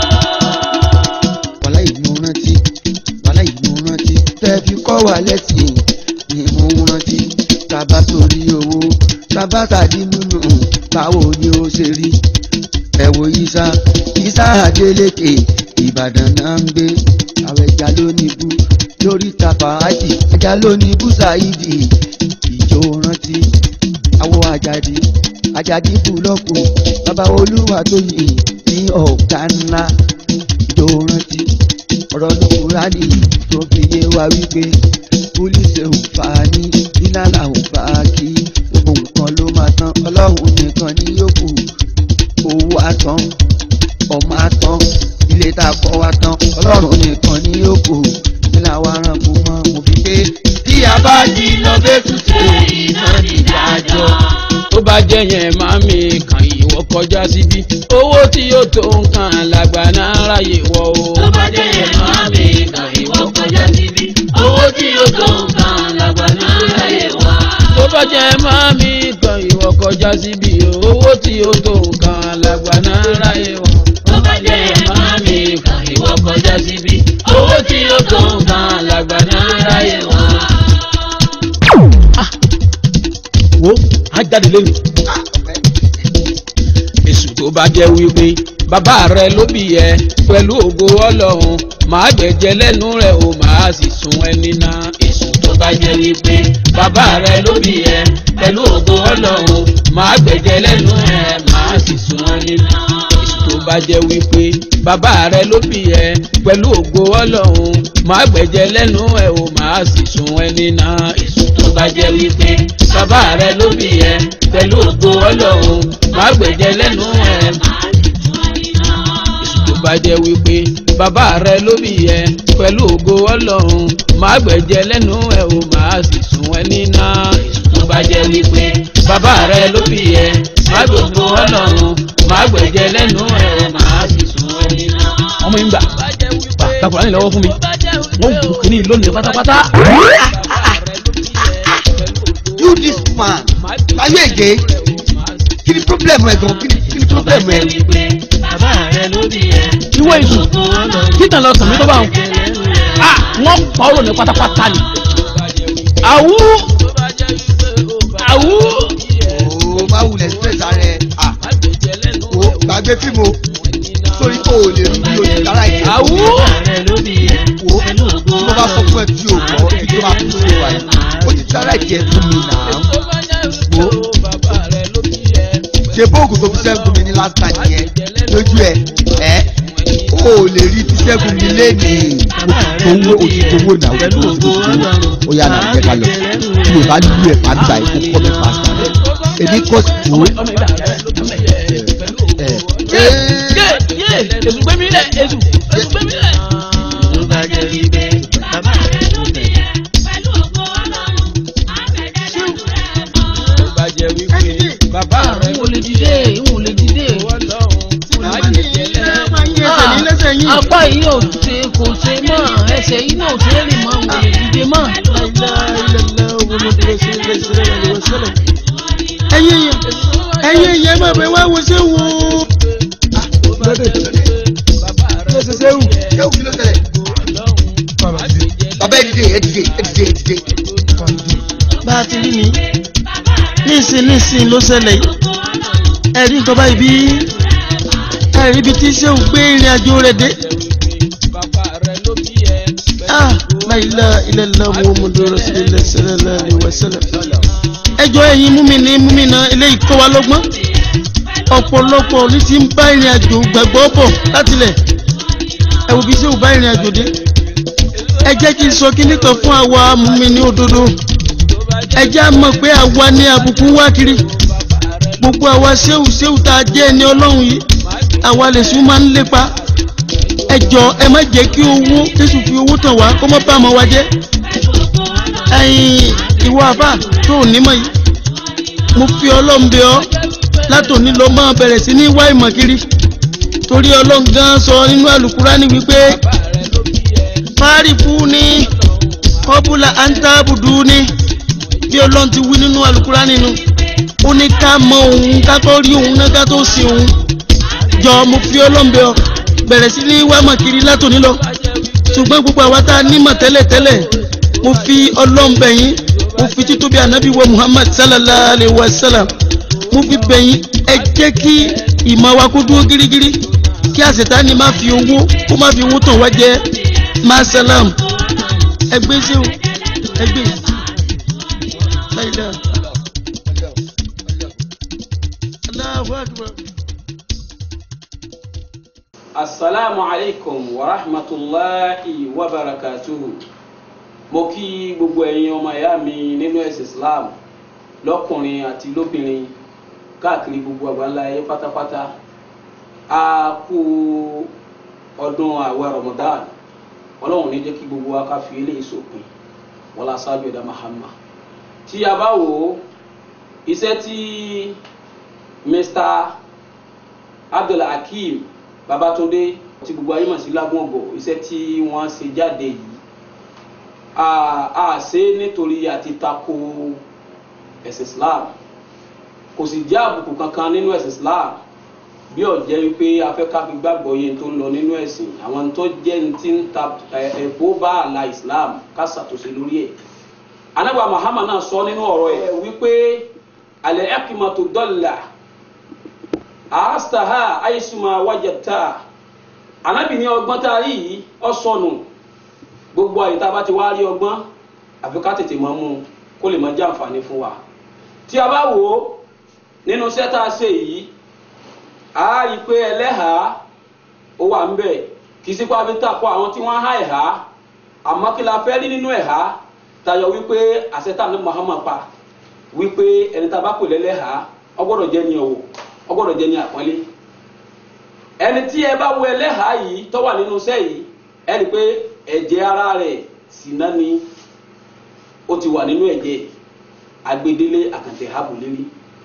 wàhálà ìlú rántí wàhálà ìlú rántí tẹ́ fi kọ́ wa lẹ́sìn ni mo ń rántí tábà torí owó tábà tàdí nínú báwo ni ó ṣe rí ẹ wo isa isa adeleke ìbàdàn náà ń gbé àwọn ẹja lónìbù lórí tapa ájì ẹja lónìbù ṣáìdì ìjó rántí àwọ àjàdí àjàdí búlọ́ọ̀kù bàbá olúwa tó yìn ní ọ̀gá ńlá ìjó rántí ọ̀rọ̀ ní kúránì tó fi yé wa wípé pólíṣì ò fà á ní nílànà ò bá a kí gbogbo nǹkan ló máa tán ọlọ́run nìkan ní yòókù owó àtán ọmọ àtán ilé tá a kọ́ wa tán ọlọ́run nìkan ní yòókù nílà wa ràn kú mọ́ mo fi pé tí a bá jí lọ bẹ́ẹ̀ tún ṣe iná nídàájọ́. tó bá jẹ́ yẹn máa mi kàn ìwọ kọjá síbí owó tí yóò tó nǹkan làgbà náà ráyè wọ o. tó bá jẹ́ yẹn máa mi kàn ìwọ kọjá síbí owó tí yóò tó nǹkan làgbà náà ráyè wá. tó bá jẹ́ máa mi kàn ìwọ kọjá síbí owó tí yóò tó nǹkan làgbà náà ráyè wọ. tó bá jẹ́ yẹn máa mi kàn ìwọ kọjá síbí owó tí yóò tó nǹkan làgbà náà ráyè wá. wo á jáde lẹ́nu. èsù tó bá jẹ́ wípé bàbá rẹ ló bí ẹ pẹ̀lú ògo ọlọ́run màá gbẹ̀jẹ̀ lẹ́nu rẹ̀ o màá sì sun ẹni náà. èsù tó bá jẹ́ wípé bàbá rẹ ló bí ẹ pẹ̀lú ògo ọlọ́run màá gbẹ̀jẹ̀ lẹ́nu rẹ̀ màá sì sun ẹni náà. èsù tó bá jẹ́ wípé bàbá rẹ ló bí ẹ pẹ̀lú ògo ọlọ́run màá gbẹ̀jẹ̀ lẹ́nu ẹ̀ o màá sì sun ẹni náà. èsù tó bá jẹ́ wípé bàbá rẹ ló bí ẹ pẹ̀lú ògo ọlọ́run màá gbẹ̀jẹ̀ lẹ́nu ẹ̀ èsù tó bá jẹ́ wípé bàbá rẹ ló bí ẹ pẹ̀lú ògo ọlọ́run màá gbẹ̀jẹ̀ lẹ́nu ẹ̀ o màá sì sun ẹni náà. èsù tó bá jẹ́ wípé bàbá rẹ ló bí ẹ màá gbogbo ọlọ́run màá gbẹ̀jẹ̀ lẹ́nu ẹ̀ o màá sì sun ẹni náà. ọmọ yín gbà gbà kakura ní lọ́wọ́ fún mi wọ́n wù kíní lónìí pátápátá. you this man ayé ègé kí ni problem ẹ gan kí ni kí ni problem ẹ. bàbá rẹ ló bí ẹ. ìwọ ìsù títàn lọ sàn mí tó bá wọn. a wọ́n pa ọ́ lónìí pátápátá ni. àwú àwú. o má wulẹ̀ stress ara ẹ ah o gbàgbé fíìmù o sórí o ò lè rí bí o lè lára ìdí. àwú. rẹ ló bí ẹ. o tí mo bá sọ fún ẹ tí o gbọ́ tí tó bá fi ṣe wà yìí o ti lára ìdí ẹ fún mi nà á. wo ṣe bóògùn tó fi ṣẹ́gun mi ní last time yẹn lójú ẹ ẹ o ò lè rí ti ṣẹ́gun mi lénìí. owó òtítọ́wò náà òtítọ́wò ó yà náà jẹ́ ká lọ tí o bá lù ẹ̀ pàǹdà ẹ̀ kó kọ́ mi pàṣẹ. èmi kọ́ sí wo èsù gbé mi lẹ̀ èsù èsù gbé mi lẹ̀. tó bá jẹ́ wípé bàbá rẹ ló bí ẹ. pẹ̀lú ògo ọlọ́run àgbẹ̀dẹ lẹ́nu rẹ̀ mọ́. tó bá jẹ́ wípé bàbá rẹ̀ n ò lè dìde n ò lè dìde. ọlọ́run máa gbẹ̀jẹ̀ lẹ́nu. máa ń yẹ ẹsẹ̀ ní lẹ́sẹ̀ lẹ́sẹ̀ yín. apá yìí ò ṣe kò ṣe mọ́ ẹsẹ̀ yìí náà ò ṣe é rìn mọ́ kò lè dìde mọ́. ẹ̀yin èèyàn ẹ̀yin èèyàn máa bẹ wá wo ṣé wo. Ṣéwù kí ló tẹ̀lé? Bàbá ẹ dìde ẹ dìde ẹ dìde ẹ dìde. bá a ti rí ni nísìn nísìn ló ṣẹlẹ̀ yìí ẹ̀rí nǹkan báyìí bí ẹ̀rí ibi tí ṣéwù gbé ìrìn àjò rẹ̀ dé. ah la ilaha illallah muhammadu rasulillah sallallahu alaihi wasallam. ẹjọ́ ẹ̀yin múmìnì múmìnà eléyìí kọ́ wa lọ́gbọ́n ọ̀pọ̀lọpọ̀ ní ti ń bá ìrìn àjò gbàgbọ́ bọ̀ látilẹ̀ ẹ wo bí ṣéwù bá ìrìn àjò dé ẹ jẹ́ kí n sọ kíní kan fún àwa múmìnì òdodo ẹ jẹ́ á mọ̀ pé àwa ní àbùkù wá kiri gbogbo àwa ṣéwù ṣéwù tá a jẹ́ ẹni ọlọ́run yìí àwa lè sún máa ń lépa ẹ jọ ẹ má jẹ́ kí owó jésù fi owó tàn wá kó má bá ọmọ wa jẹ́ ẹ̀yin ìwọ àbá tó ò nímọ̀ yìí mo fi ọlọ́run bẹ̀ ọ́ látòní lọ máa bẹ̀rẹ̀ sí ní wá ìmọ̀ kiri torí ọlọ́run gan sọ nínú àlùkùránì wípé fáàrí fún ní kọ́bùlà àǹtàbùdù ní bí ọlọ́run ti wí nínú àlùkùránì nínú ó ní ká mọ òun ká tó rí òun náà ká tó sin òun jọ mo fi ọlọ́m̀bẹ ọ bẹ̀rẹ̀ sí ní wá mọ̀ kiri látòní lọ ṣùgbọ́n gbogbo àwa tá a nímọ̀ tẹ́lẹ̀tẹ́lẹ̀ mo fi ọlọ́m̀bẹ yín mo fi títóbi ànábì wa muhammad sallallahu alayhi wa sallam mo fi bẹ̀ yín ẹ jẹ́ kí ìmọ̀ wa kó dúró gírígírí kí àṣetánì má fi owó kó má fi owó tàn wá jẹ masalam ẹgbẹ́ sí o ẹgbẹ́ láìláà. Allahu akbar. asalaamu alaykum wa rahmatulahi wa barakatuhu mo kí gbogbo ẹ̀yin ọmọ ìyá mi nínú ẹ̀sìn islam lọ́kùnrin àti lóbìnrin káàkiri gbogbo àgbáńlá ayé pátápátá a kú ọdún àwẹ̀ ramadan ọlọ́run ní jẹ́ kí gbogbo wa ká fi eléyìí sópin wọlá sábẹ́ ẹ̀dá mahama tí a bá wò ó iṣẹ́ tí mr abdulhakeem babatunde tí gbogbo ayé mọ̀ sí lágùnbọ̀ iṣẹ́ tí wọ́n ṣe jáde yìí a ṣe nítorí àti tako ẹ̀sìn islam kò sì jẹ́ àbùkù kankan nínú ẹ̀sìn islam bí ọ̀jẹ́ wípé afẹ́ká fi gbàgbọ́ yẹn tó ń lọ nínú ẹ̀sìn àwọn tó jẹ́ ní ti ń ta ẹ̀bó bá àlà islam ká ṣàtúnṣe lórí ẹ̀ anagba muhammad náà sọ nínú ọ̀rọ̀ ẹ̀ wípé alẹ́ ẹ̀kìmọ̀tò dọ́là àáṣàhà àìsùnmọ̀ wájàtà anábì ní ọgbọ́n tá a rí yìí ọ sọnù gbogbo àyè tá a bá ti wá rí ọgbọ́n àfi ká tètè mọ́ mú kó lè mọ jẹ́ àǹfààní fún wa tí a bá wò ó nínú iṣẹ́ tá a ṣe yìí a rí i pé ẹlẹ́hàá ó wà ń bẹ̀ kì í sí pé a fi tàkọ àwọn tí wọ́n há ẹ̀há àmọ́ kí la fẹ́ rí nínú ẹ̀há tayọ wípé àṣetà ní Muhammad pa wípé ẹni tá a bá pè lẹ́lẹ́hàá ó gbọ́dọ̀ jẹ́ ní ọ̀wọ̀ ó gbọ́dọ̀ jẹ́ ní àpọ́nlé ẹni tí ẹ bá wo ẹlẹ́hàá yìí tó wà nínú iṣẹ́ yìí ẹ rí i pé ẹ̀jẹ̀ ara rẹ̀ ṣìnà ni ó ti wà nínú ẹ̀jẹ̀ agbedele àkàntẹ̀ habùlérí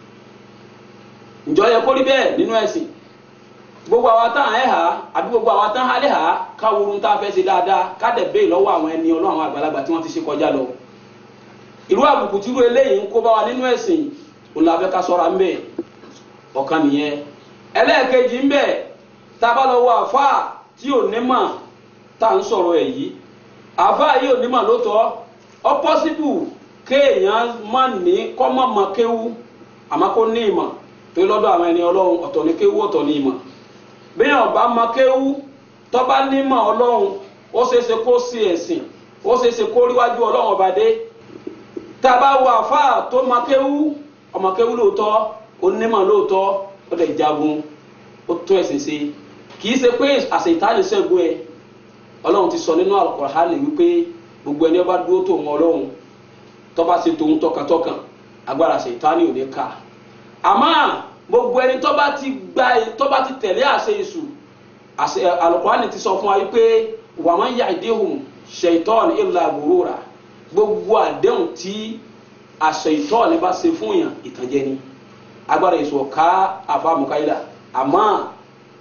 ǹjọ́ yẹ kó rí bẹ́ẹ̀ nínú ẹ̀sìn gbogbo àwa tán ẹ̀ hà àbí gbogbo àwa tán hálẹ̀ hà káwòrán tá a fẹ́ ṣe dáadáa ká dẹ̀ bẹ́ẹ̀ lọ́wọ́ àwọn ẹni ọlọ́run àwọn àgbàlagbà tí wọ́n ti ṣe kọjá lọ irú àbùkù tí irú eléyìí ń kó bá wa nínú ẹ̀sìn òun la fẹ́ ká sọ́ra ń bẹ̀ ọ̀kan nìyẹn ẹlẹ́ẹ̀kejì ń bẹ̀ tá a bá lọ wọ àfa tí ò ní mọ̀ tá à ń sọ̀rọ̀ ẹ̀ yìí àfa yìí ò ní mọ̀ lóòótọ́ ọ pọ́sibù kéèyàn má ní kọ́ mọ̀ mọ̀ kéwú àmọ́ kó ní ìmọ̀ tó lọ́dọ̀ àwọn ẹni ọlọ́run ọ̀tọ̀ ní kéwú ọ̀tọ̀ ní ìmọ̀ bíyàn bá mọ̀ kéwú tó bá nímọ̀ ọlọ́run ó ṣeéṣe kó sí ẹ̀sìn ó ṣeéṣe kó ríwájú ọlọ́run ọba dé tá a bá wo àfa tó mọ̀ kéwú ọmọ kéwú lóòótọ́ onímọ̀ lóòótọ́ ó lè jagun ó tún ẹ̀sìn ṣe kì í ṣe pé àṣetánì ṣẹ́gun ẹ ọlọ́run ti sọ nínú Al-Qur'ani wípé gbogbo ẹni ọba dúró tó wọn ọlọ́run tọ́ba ṣe tòun tọkàntọkàn agbára àṣetánì ò ní ká àmọ́ gbogbo ẹni tọ́ba ti gba tọ́ba ti tẹ̀lé àṣẹ èṣù àṣẹ Al-Qur'ani ti sọ fún wa wípé wa man ya'dihum shaytan illa ghurura gbogbo àdéhùn tí àṣetánì bá ṣe fún yàn ìtànjẹ ni agbára èso ọ̀ká àfàmùkáyìlá àmọ́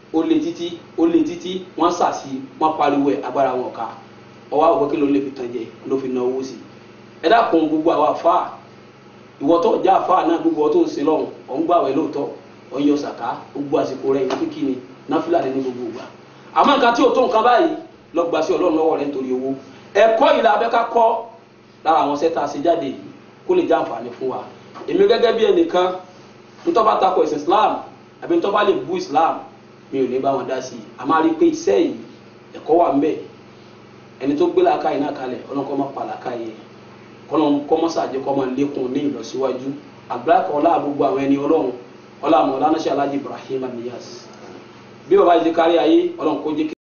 ó lé títí ó lé títí wọ́n sàṣì wọ́n pariwo ẹ̀ agbára wọn ká ọwọ́ àwọn òkè ló lè fi tàn jẹ ló fi na owó sí i ẹ dákun gbogbo àwọn àfáà ìwọ tó já àfáà náà gbogbo ọ tó ń sin lọ́hùn ọ̀ ń gbàwẹ̀ lóòótọ́ ọ̀ ń yọ sàká gbogbo àsìkò rẹ̀ ìwé kíkí ni náfìlà ní gbogbo ìgbà àmọ́ nǹkan tí ò tó nǹkan báyìí lọ gbà sí ọlọ́run lọ́wọ́ rẹ̀ nítorí owó ẹ̀kọ́ ìlà abẹ́ká kọ́ lára àwọn sẹ́ta ṣe jáde yìí kó lè já àǹfààní fún wa èmi gẹ́gẹ́ bí ẹnìkan ntọ́ bá takò ẹ̀sìn Islam àbí ntọ́ bá lè bú Islam mi ò ní bá wọn dá sí i a máa rí i pé iṣẹ́ yìí ẹ̀kọ́ wà ńbẹ̀ ẹni tó gbé làákàyè náà kalẹ̀ ọlọ́kọ́ máa pa làákàyè kọ́ mọ́ sàjẹ́ kọ́ máa lékun ní ìlọsíwájú àgbákọ̀ ọlá gbogbo àwọn ẹni ọlọ́run ọlá àmọ́ ọlá náà ṣe alájí Ibrahim Niyas bí bàbá yìí ti kárí ayé ọlọ́run kó jẹ́ kí